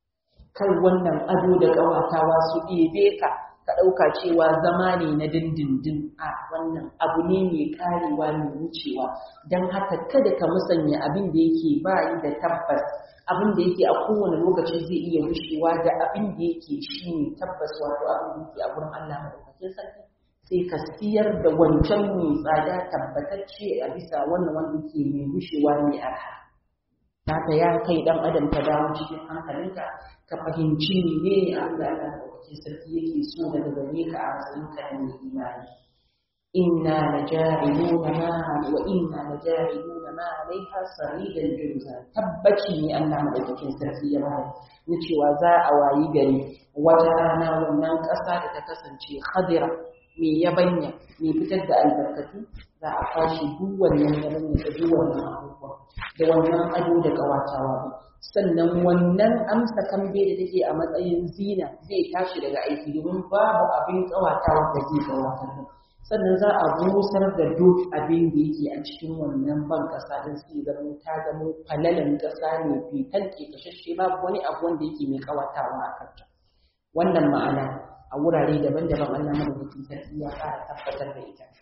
kar wannan ado da kawatawa su ɗebe ka ka ɗauka cewa zama ne na dindindin a wannan abu ne mai karewa mai wucewa don haka kada ka musanya abin da yake bayi da tabbas abin da yake a kowane lokaci zai iya wucewa da abin da yake shi ne tabbas wato abin da yake a gurin Allah madaukakin sarki sai ka siyar da wancan mai tsada tabbatacce a bisa wannan wanda ke mai wucewa mai arha haka ya kai dan adam ka dawo cikin hankalinka ka fahimci ne abin da Allah madaukakin sarki yake so daga gare ka a matsayin ka na mai imani inna laja'iluna ma wa inna laja'iluna ma alaiha saridan jurza tabbaci ne Allah madaukakin sarki ya bada na cewa za a wayi gari wata rana wannan ƙasa da ta kasance khadira mai yabanya mai fitar da albarkatu za a kwashe duk wannan yabanya da duk wannan abubuwa da wannan ado da ƙawatawa sannan wannan amsa kambe da take a matsayin zina zai tashi daga aiki domin babu abin ƙawatawa da zai ƙawatar sannan za a busar da duk abin da yake a cikin wannan ban ƙasa don su zama ta zama falalan ƙasa ne fitan ke kashashe babu wani abu wanda yake mai ƙawatawa a kanta wannan ma'ana a wurare daban-daban Allah madaukakin sarki ya fara tabbatar da ita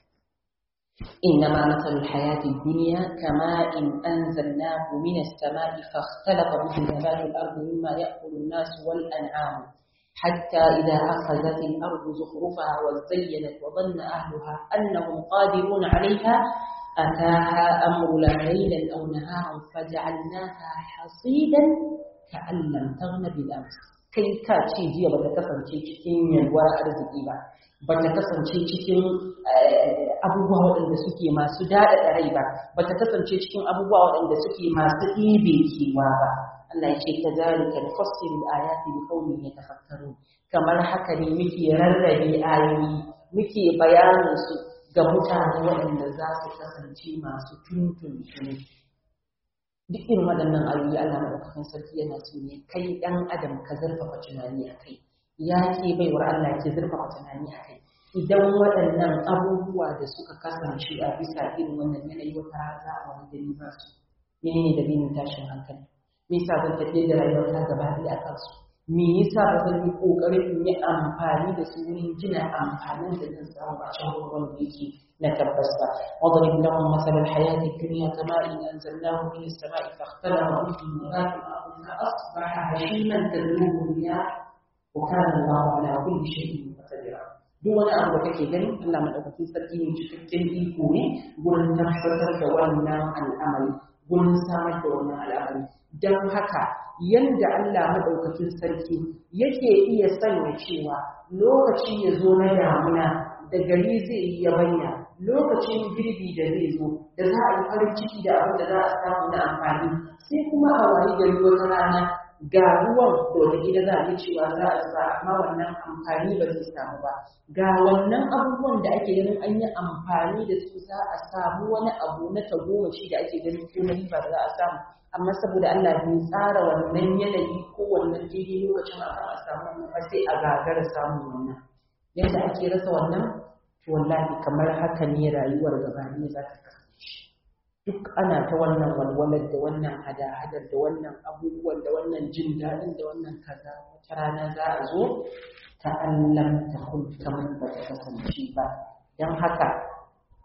إنما مثل الحياة الدنيا كماء أنزلناه من السماء فاختلط به نبات الأرض مما يأكل الناس والأنعام حتى إذا أخذت الأرض زخرفها وزينت وظن أهلها أنهم قادرون عليها أتاها أمرنا ليلا أو نهارا فجعلناها حصيدا كأن لم تغن بالأمس kai ka ce jiya bata kasance cikin yalwar arziki ba bata kasance cikin abubuwa waɗanda suke masu daɗaɗa rai ba bata kasance cikin abubuwa waɗanda suke masu ɗibe kewa ba Allah ya ce ka zalika da fassirul ayati bi qaumin yatafakkarun kamar haka ne muke rarrabe ayoyi muke bayanin su ga mutane waɗanda za su kasance masu tuntuntuni duk irin waɗannan ayoyi Allah madaukakin sarki yana so ne kai ɗan adam ka zurfafa tunani a kai ya ke baiwar Allah ke zurfafa tunani a kai idan waɗannan abubuwa da suka kasance a bisa irin wannan yanayi wata rana za a wani gari ba su menene dalilin tashin hankali me yasa zan tafiye da rayuwar ta gaba ɗaya a kansu me yasa ba zan yi ƙoƙarin in yi amfani da su wurin gina amfanin da zan samu a can wanda yake نتبس واضرب لهم مثل الحياة الدنيا كماء أنزلناه من السماء فاختلط به نبات الأرض فأصبح هشيما تذروه الرياح وكان الله على كل شيء مقتدرا duk wani abu da kake gani Allah madaukakin sarki ne cikakken iko ne gurin tabbatar da wannan al'amari gurin samar da wannan al'amari don haka yanda Allah madaukakin sarki yake iya sanya cewa lokaci ya zo na damuna da gari zai yi yabanya lokacin girbi da zai zo da za a yi farin ciki da abin da za a samu na amfani sai kuma a wani gari wata rana ga ruwan da wata gida za a yi cewa za a sa amma wannan amfani ba zai samu ba ga wannan abubuwan da ake ganin an yi amfani da su za a samu wani abu na tagomashi da ake ganin ko na riba da za a samu amma saboda Allah bai tsara wannan yanayi ko wannan daidai lokacin a a samu wannan ba sai a gagara samun wannan yadda ake rasa wannan to wallahi kamar haka ne rayuwar gaba ne za ta kasance duk ana ta wannan walwalar da wannan hada-hadar da wannan abubuwan da wannan jin daɗin da wannan kaza wata rana za a zo ta Allah ta kun kamar ba ta kasance ba don haka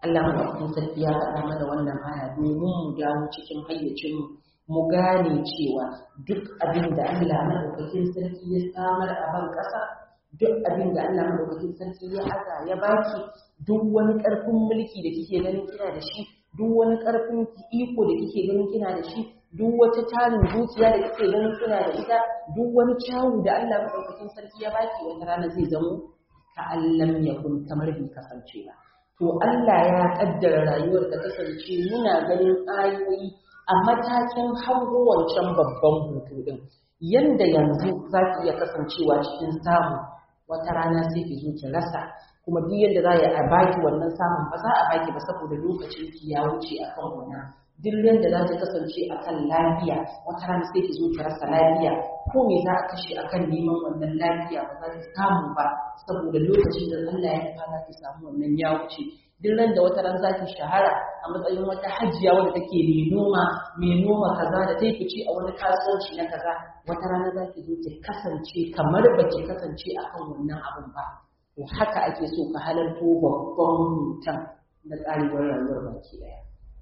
Allah madaukakin sarki ya faɗa mana wannan aya domin mu dawo cikin hayyacin mu gane cewa duk abin da Allah madaukakin sarki ya samar a ban ƙasa duk abin da Allah madaukakin sarki ya aza ya baki duk wani ƙarfin mulki da kike ganin kina da shi duk wani ƙarfin iko da kike ganin kina da shi duk wata tarin zuciya da kike ganin kina da ita duk wani kyawu da Allah madaukakin sarki ya baki wata rana zai zamo ka allam yakun kamar bai kasance ba to Allah ya kaddara rayuwar ta kasance muna ganin ayoyi a matakin hango wancan babban hutu din yanda yanzu za ki iya kasancewa cikin samu wata rana sai ki zo ki rasa kuma duk yadda za a baki wannan samun ba za a baki ba saboda lokacin ki ya wuce akan wannan duk yadda za ta kasance akan lafiya wata rana sai ki zo ki rasa lafiya ko me za a kashe akan neman wannan lafiya ba za ki samu ba saboda lokacin da Allah ya fara ki samu wannan ya wuce duk ran da wata ran za ki shahara a matsayin wata hajiya wadda take mai noma mai noma kaza da ta fice a wani kasuwanci na kaza wata rana za ki zo ki kasance kamar ba ki kasance akan wannan abun ba to haka ake so ka halarto babban mutum na tsarewar rayuwar baki daya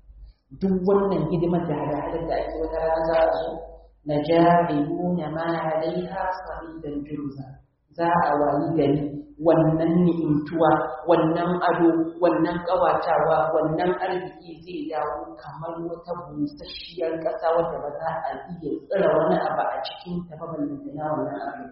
duk wannan hidimar da hada-hadar da ake wata rana za a zo na jahiluna ma alaiha sa'idan jurza za a wayi gari wannan ni'imtuwa wannan ado wannan ƙawatawa wannan arziki zai dawo kamar wata busasshiyar ƙasa wadda ba za a iya tsira wani abu a cikin ta ba ballantana wannan abu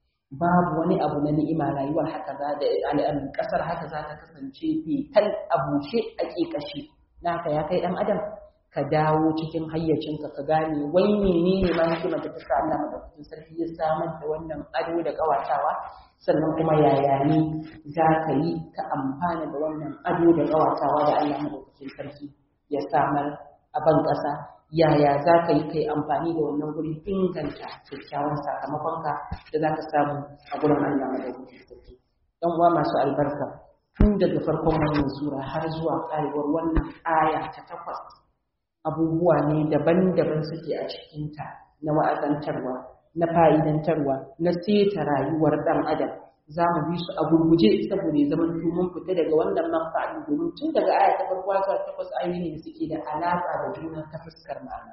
babu wani abu na ni'ima rayuwar haka za da al'amin ƙasar haka za ta kasance fetal a bushe a ƙeƙashe naka ya kai ɗan adam ka dawo cikin hayyacinka ka gane wai menene ma hikimar da ta sa Allah madaukakin sarki ya samar da wannan ado da ƙawatawa sannan kuma yaya ne za ka yi ka amfana da wannan ado da ƙawatawa da Allah madaukakin sarki ya samar a ban ƙasa yaya za ka yi kai amfani da wannan gurin inganta kyakkyawan sakamakonka da za ka samu a gurin Allah madaukakin sarki ɗan uwa masu albarka tun daga farkon wannan sura har zuwa ƙarewar wannan aya ta takwas abubuwa ne daban-daban suke a cikinta na wa'azantarwa na fa'idantarwa na seta rayuwar ɗan adam za mu bi su a gurguje saboda ya zama mun fita daga wannan manfa'in domin tun daga aya ta farko zuwa takwas ayoyi ne da suke da alaƙa da juna ta fuskar ma'ana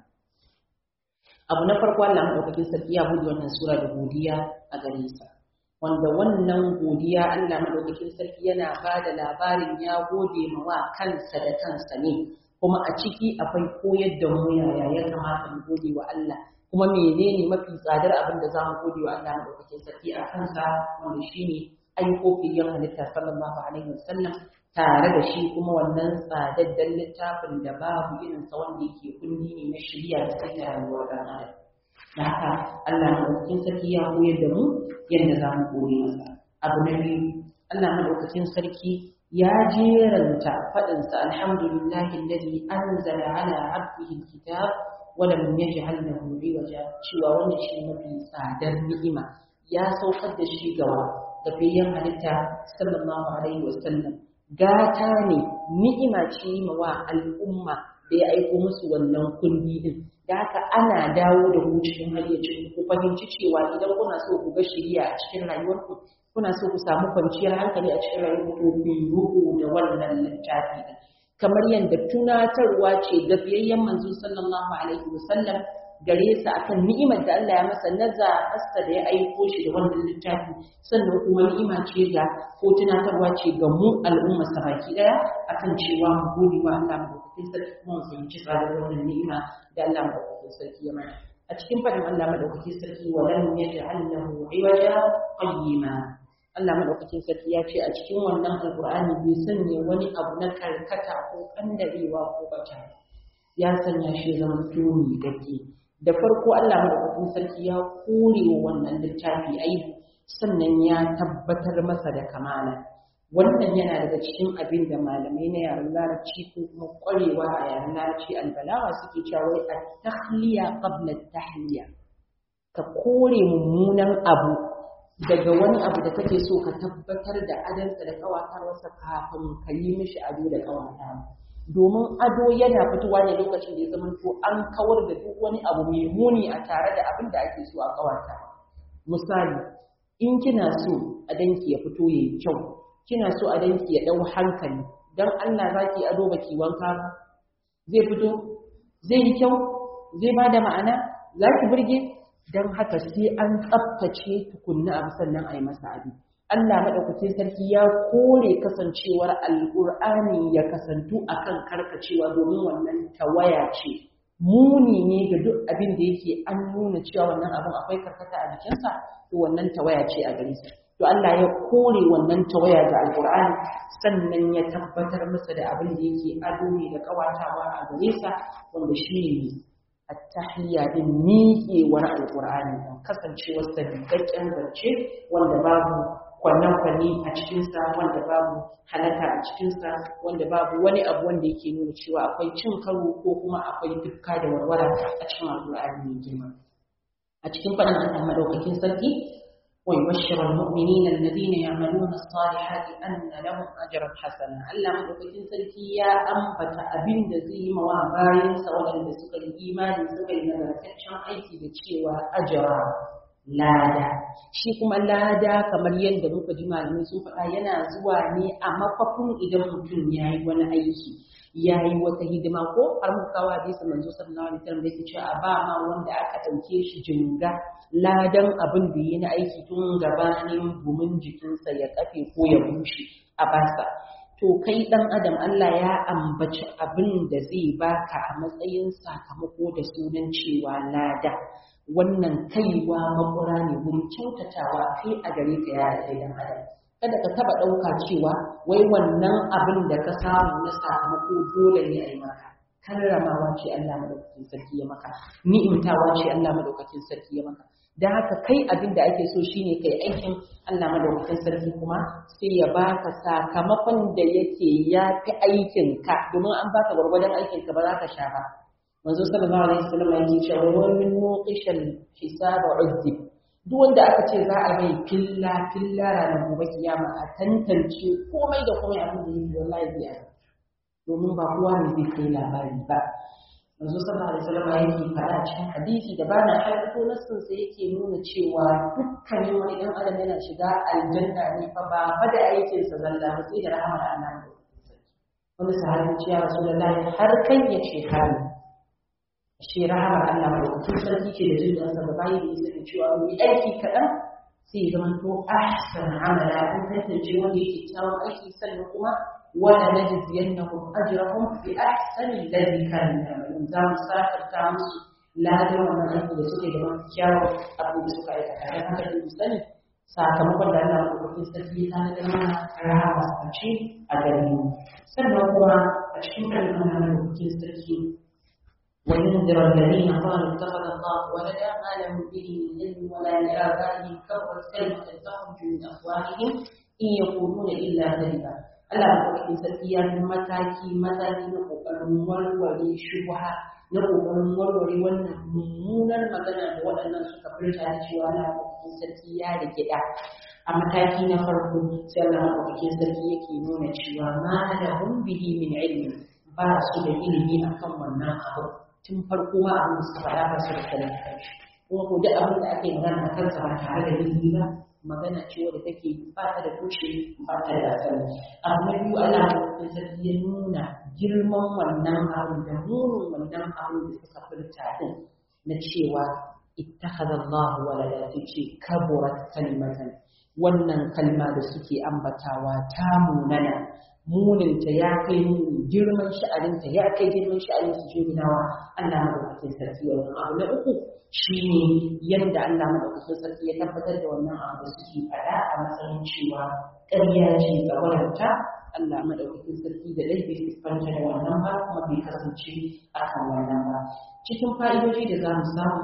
abu na farko Allah madaukakin sarki ya bude wannan sura da godiya a gare sa wanda wannan godiya Allah madaukakin sarki yana ba da labarin ya gode ma wa kansa da kansa ne kuma a ciki akwai koyar da mu yaya ya kamata mu gode wa Allah kuma menene mafi tsadar abin da zamu gode wa Allah madaukakin sarki a kansa wanda shine aiko fiyan halitta sallallahu alaihi wasallam tare da shi kuma wannan tsadaddan littafin da babu irin sa wanda yake kundi ne na shari'a da sai rayuwar dan adam da haka Allah madaukakin sarki ya koyar da mu yadda zamu gode masa abu na biyu Allah madaukakin sarki ya jeranta faɗinsa alhamdulillahi alladhi anzala ala abdihi alkitab wa lam yaj'al lahu iwaja cewa wannan shi mafi tsadar ni'ima ya saukar da shi gawa da bayan halitta sallallahu alaihi wasallam gata ne ni'ima ce wa al'umma da ya aiko musu wannan kundi din da haka ana dawo da ku cikin hayyacin ku fahimci cewa idan kuna so ku ga shiriya a cikin rayuwarku kuna so ku samu kwanciyar hankali a cikin rayuwar ku ku ruku da wannan littafi kamar yadda tunatarwa ce ga biyayyen manzo sallallahu alaihi wasallam gare sa akan ni'imar da Allah ya masa na zaɓarsa da ya aiko shi da wannan littafi sannan kuma ni'ima ce ga ko tunatarwa ce ga mu al'umma sa baki daya akan cewa mu gode wa Allah madaukakin sarki kuma mu fahimci tsadar wannan ni'ima da Allah madaukakin sarki ya mana a cikin faɗin Allah madaukakin sarki wa lam yaj'al lahu iwaja qayyima Allah madaukakin sarki ya ce a cikin wannan alqur'ani bai sanya wani abu na karkata ko kandarewa ko bata ya sanya shi zaman tuni dake da farko Allah madaukakin sarki ya kore wa wannan littafi aibu sannan ya tabbatar masa da kamala wannan yana daga cikin abin da malamai na yaren larabci ko kuma ƙwarewa a yaren larabci albalawa suke cewa wai at-tahliya qabla at-tahliya ka kore mummunan abu daga wani abu da kake so ka tabbatar da adansa da kawatarwarsa kafin ka yi mishi ado da kawata domin ado yana fitowa ne lokacin da ya zama to an kawar da duk wani abu mai muni a tare da abin da ake so a kawata misali in kina so a danki ya fito yayi kyau kina so a danki ya dau hankali dan Allah zaki ado baki wanka ba zai fito zai yi kyau zai ba da ma'ana za ki burge don haka sai an tsaftace tukunna abu sannan a yi masa abin Allah maɗaukacin sarki ya kore kasancewar alƙur'ani ya kasantu akan karkacewa domin wannan tawaya ce muni ne ga duk abin da yake an nuna cewa wannan abin akwai karkata a jikinsa to wannan tawaya ce a gare sa to Allah ya kore wannan tawaya ga alƙur'ani sannan ya tabbatar masa da abin da yake ado ne da kawatawa a gare sa wanda shi ne attahiyya din miƙewar alƙur'ani don kasancewar sabbin zance wanda babu kwanne-kwanne a cikinsa wanda babu halaka a cikinsa wanda babu wani abu wanda yake nuna cewa akwai cin karo ko kuma akwai dukka da warwara a cikin alƙur'ani mai girma a cikin faɗin Allah madaukakin sarki ويبشر المؤمنين الذين يعملون الصالحات أن لهم أجرا حسنا ألا مدوكين سلكي يا أنبت أبين دزي موا باين سواء دسوك الإيمان سوك النغرتشن أيكي بتشيوا أجرا lada shi kuma lada kamar yadda muka ji malamai sun faɗa yana zuwa ne a mafafin idan mutum ya yi wani aiki ya yi wata hidima ko har muka kawo hadisi manzo sallallahu alaihi wasallam da yake cewa a ba ma wanda aka ɗauke shi jinga ladan abin da yi na aiki tun gabanin gumin jikinsa ya kafe ko ya bushe a basa to kai dan adam Allah ya ambaci abin da zai baka a matsayin sakamako da sunan cewa lada wannan kaiwa makura ne wurin kyautatawa kai a gare ka ya kai dan adam kada ka taba ɗauka cewa wai wannan abin da ka samu na sakamako dole ne a yi maka karramawa ce Allah madaukakin sarki ya maka ni'imtawa ce Allah madaukakin sarki ya maka da haka kai abin da ake so shine kai aikin Allah madaukakin sarki kuma sai ya baka sakamakon da yake ya fi aikin ka domin an baka gwargwadon aikin ka ba za ka sha ba manzo sallallahu alaihi wasallam yake cewa wa min nuqishal hisab uzib duk wanda aka ce za a mai filla filla ranar gobe kiyama a tantance komai da komai abin da yake wallahi biya domin ba kowa ne zai kai labari ba manzo sallallahu alaihi wasallam yake faɗa cikin hadisi da bana haifo nassin sa yake nuna cewa dukkanin wani dan adam yana shiga aljanna ne fa ba fa da aikin sa zalla ba sai da rahmar Allah ne wani sahabi ce ya rasulullahi har kai ya ce kai shi rahamar Allah mai wakil sarki ce da jin ɗansa da bayi da isa da cewa mai aiki kaɗan sai ya zama to ahsan amala an tantance wanda yake kyawun aiki sannan kuma wala najziyannahum ajrahum bi ahsani alladhi kanu ya'malun za mu sakarta musu ladan wannan aiki da suke da mafi kyawun abu da suka aikata dan haka da mu sani sakamakon da Allah mai wakil sarki ya tanadar mana rahama a ce a gare mu sannan kuma a cikin kalmar Allah mai wakil sarki وينذر الذين قالوا اتخذ الله ولدا ما لهم به من علم ولا لآبائهم كبرت كلمة تخرج من أفواههم إن يقولون إلا كذبا Allah maɗaukakin sarki ya fi mataki mataki na ƙoƙarin warware shubha na ƙoƙarin warware wannan mummunar magana da waɗannan suka furta da cewa Allah maɗaukakin sarki ya rike ɗa a mataki na farko sai Allah maɗaukakin sarki yake nuna cewa ma da hum bihi min ilmi ba su da ilimi akan wannan abu tun farko ma abin da suka faɗa ba su da sanin kanshi kuma ko duk abin da ake magana a kansa ba tare da ilimi ba magana ce wadda take ba ta da tushe ba ta da asali abu na biyu Allah ya sarki ya nuna girman wannan abu da munin wannan abu da suka furta din na cewa ittakhadha Allah walada sai ce kaburat kalimatan wannan kalma da suke ambatawa ta munana muninta ya kai muni girman sha'aninta ya kai girman sha'anin su jinawa Allah madaukakin sarki wannan abu na uku shine yadda Allah madaukakin sarki ya tabbatar da wannan abu da suke faɗa a matsayin cewa ƙarya ce tsawaranta Allah madaukakin sarki da dai bai siffanta da wannan ba kuma bai kasance akan wannan ba cikin fa'idoji da za mu samu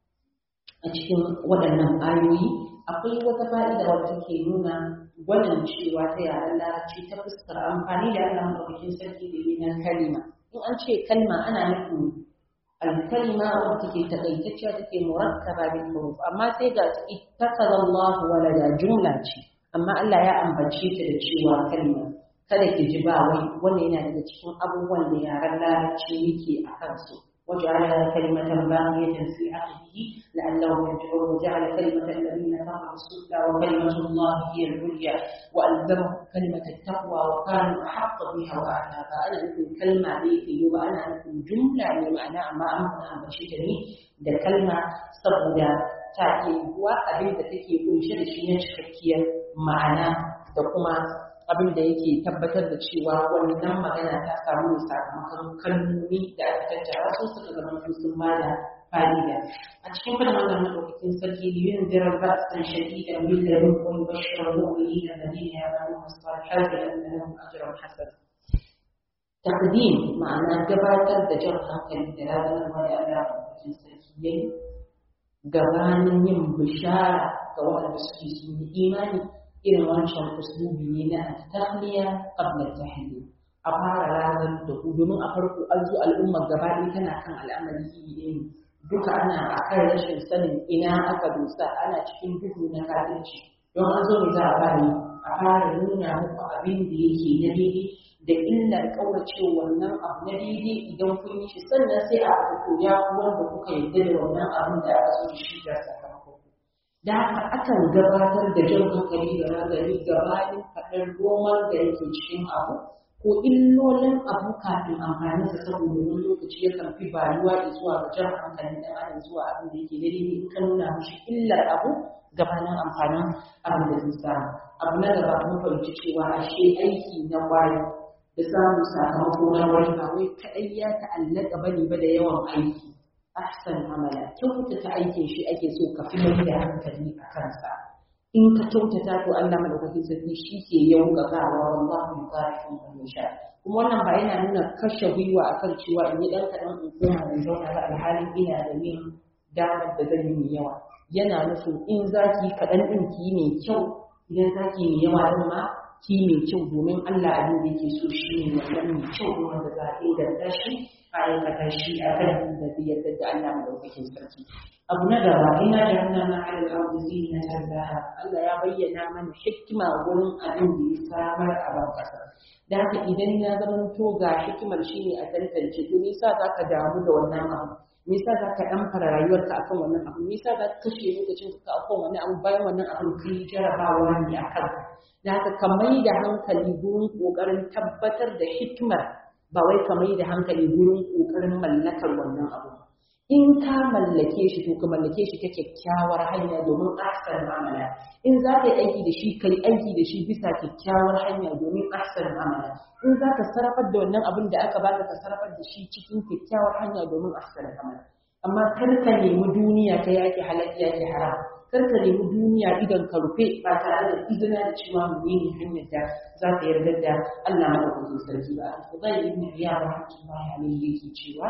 a cikin waɗannan ayoyi akwai wata fa'ida wacce ke nuna gwanin cewa ta yaren larabci ta fuskar amfani da Allah maɗaukakin sarki da yi na kalima in an ce kalma ana nufin alkalima wacce take takaitacciya take murakkaba bil huruf amma sai ga ittakaza Allah walada jumla ce amma Allah ya ambace ta da cewa kalma kada ki ji ba wai wannan yana daga cikin abubuwan da yaren larabci yake a kansu وجعل كلمة باقية في عقبه لعلهم يرجعون وجعل كلمة الذين كفروا السفلى وكلمة الله هي العليا وألزمهم كلمة التقوى وكانوا أحق بها وأعناها أنا نقول كلمة ذيك وأنا نقول جملة بمعنى ما أمنا بشجري da kalma saboda ta iya yiwuwa abin da take kunshe da shi na cikakkiyar ma'ana da kuma abin da yake tabbatar da cewa wannan magana ta samu sakamakon kalmomi da aka tattara su suka zama su sun bada fa'ida a cikin fadin wannan madaukakin sarki ne yin jiran ba san shadida min da rukun bashir mu'mini da dalilin ya bani masalihat da annahum ajrun hasan taqdim ma'ana gabatar da jan hankali da ranar da Allah madaukakin sarki yayi gabanin yin bishara ga waɗanda suke sun yi imani irin wancan uslubi ne na tahliya qabla tahliya a fara razan da ku domin a farko an zo al'ummar gaba ɗaya tana kan al'amari iri ɗaya ne duka ana a kan rashin sanin ina aka dosa ana cikin duhu na kafirci don an zo ne za a fara a fara nuna muku abin da yake na daidai da illar ƙaurace wannan abu na daidai idan kun yi shi sannan sai a fito ya wanda kuka yarda da wannan abin da aka so shi da sakamako da haka akan gabatar da jan hankali da nazari gabanin faɗar roman da yake cikin abu ko illolin abu kafin amfani da saboda wani lokaci yakan fi bayuwa zuwa ga jan hankali dan adam zuwa abin da yake daidai in ka nuna mishi illar abu gabanin amfanin abin da zai samu abu na gaba mun fahimci cewa ashe aiki na kwari da samun sakamako na wani ba wai kaɗai ya ta'allaka bane ba da yawan aiki ahsan amala kyautata aikin shi ake so ka fi mai da hankali a kansa in ka kyautata to Allah madaukakin sarki shi ke yaukakawa wallahu yuqarifun man yasha kuma wannan ba yana nuna kashe gwiwa akan cewa in yi dan kaɗan in koma da zauna ba alhalin ina da min damar da zan yi mai yawa yana nufin in zaki kaɗan ɗin ki mai kyau idan zaki mai yawa ɗin ma ki mai kyau domin Allah abin da yake so shi ne wannan mai kyau wanda za a inganta shi a aikata shi a kan da zai yarda da Allah madaukakin sarki abu na gaba ina da hannun na ala al'adu zina tarzaha Allah ya bayyana mana hikima wurin abin da ya samar a ban kasa da haka idan ya zama to ga hikimar shi ne a tantance to me yasa zaka damu da wannan abu me yasa zaka dan fara rayuwarka akan wannan abu me yasa zaka kashe lokacin ka akan wannan abu bayan wannan abu kai jarabawa ne akan da haka ka mai da hankali gurin kokarin tabbatar da hikimar ba wai ka mai da hankali gurin kokarin mallakar wannan abu in ka mallake shi to ka mallake shi ta kyakkyawar hanya domin ahsan amala in za ka yi aiki da shi ka yi aiki da shi bisa kyakkyawar hanya domin ahsan amala in za ka sarrafar da wannan abin da aka baka ka sarrafar da shi cikin kyakkyawar hanya domin ahsan amala amma kar ka nemi duniya ta yaki halal yaki haram kar ka nemi duniya idan ka rufe ba tare da izina da cewa menene hanyar da za ka yarda da Allah madaukakin sarki ba Al-Fudayl ibn Iyad rahmatullahi alayhi yake cewa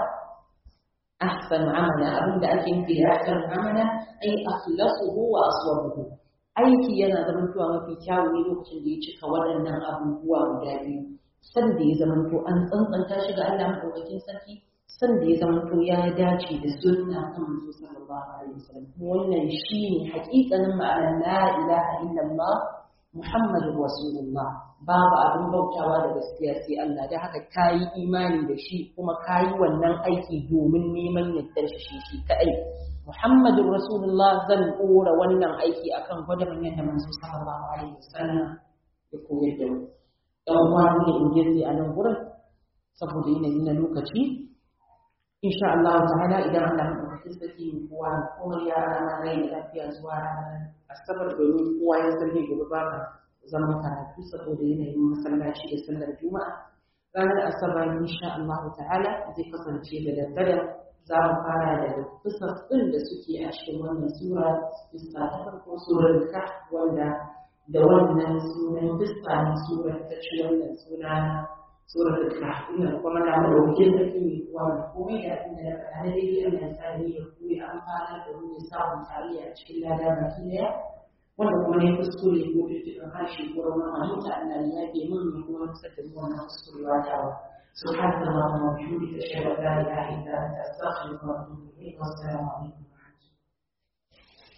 ahsan amala abinda ake nufi da ahsan amala ai akhlasuhu wa aswabuhu aiki yana zamantowa mafi kyawu ne lokacin da ya cika waɗannan abubuwa guda biyu san da ya zamanto an tsantsanta shi ga Allah madaukakin sarki san da ya zamanto ya dace da sunna ta manzo sallallahu alaihi wasallam wannan shine haƙiƙanin ma'anar la ilaha illallah muhammadur rasulullah babu abin bautawa da gaskiya sai Allah da haka kayi imani da shi kuma kayi wannan aiki domin neman yardar shi shi kadai muhammadur rasulullah zan dora wannan aiki akan gwadaban yadda manzo sallallahu alaihi wasallam ya koyar da mu dan uwa ne in je a nan gurin saboda yanayi na lokaci insha Allah ta'ala idan Allah ya ɗauki sarki kowa da kuma ya rana rai da lafiya zuwa ranar asabar domin kowa ya san ne gobe ba zaman karatu saboda yanayin masallaci da sallar juma'a ranar asabar insha Allah ta'ala zai kasance da daddare za mu fara da kisas ɗin da suke a cikin wannan sura kisa ta farko surar ka wanda da wannan sunan kisa na surar ta ci wannan suna surar al-kahf ina kuma na roƙin da ke wa komai da abin da na faɗa na daidai Allah ya sani ya koyi amfana da mu ya samu tarayya a cikin lada baki daya wanda kuma ne kuskure ko tuttuɓin harshe ko ruwan halitta Allah ya yafe min ya kuma nusar da mu wannan kuskurewa tawa سبحانك اللهم وبحمدك اشهد ان لا اله الا انت استغفرك واتوب اليك والسلام عليكم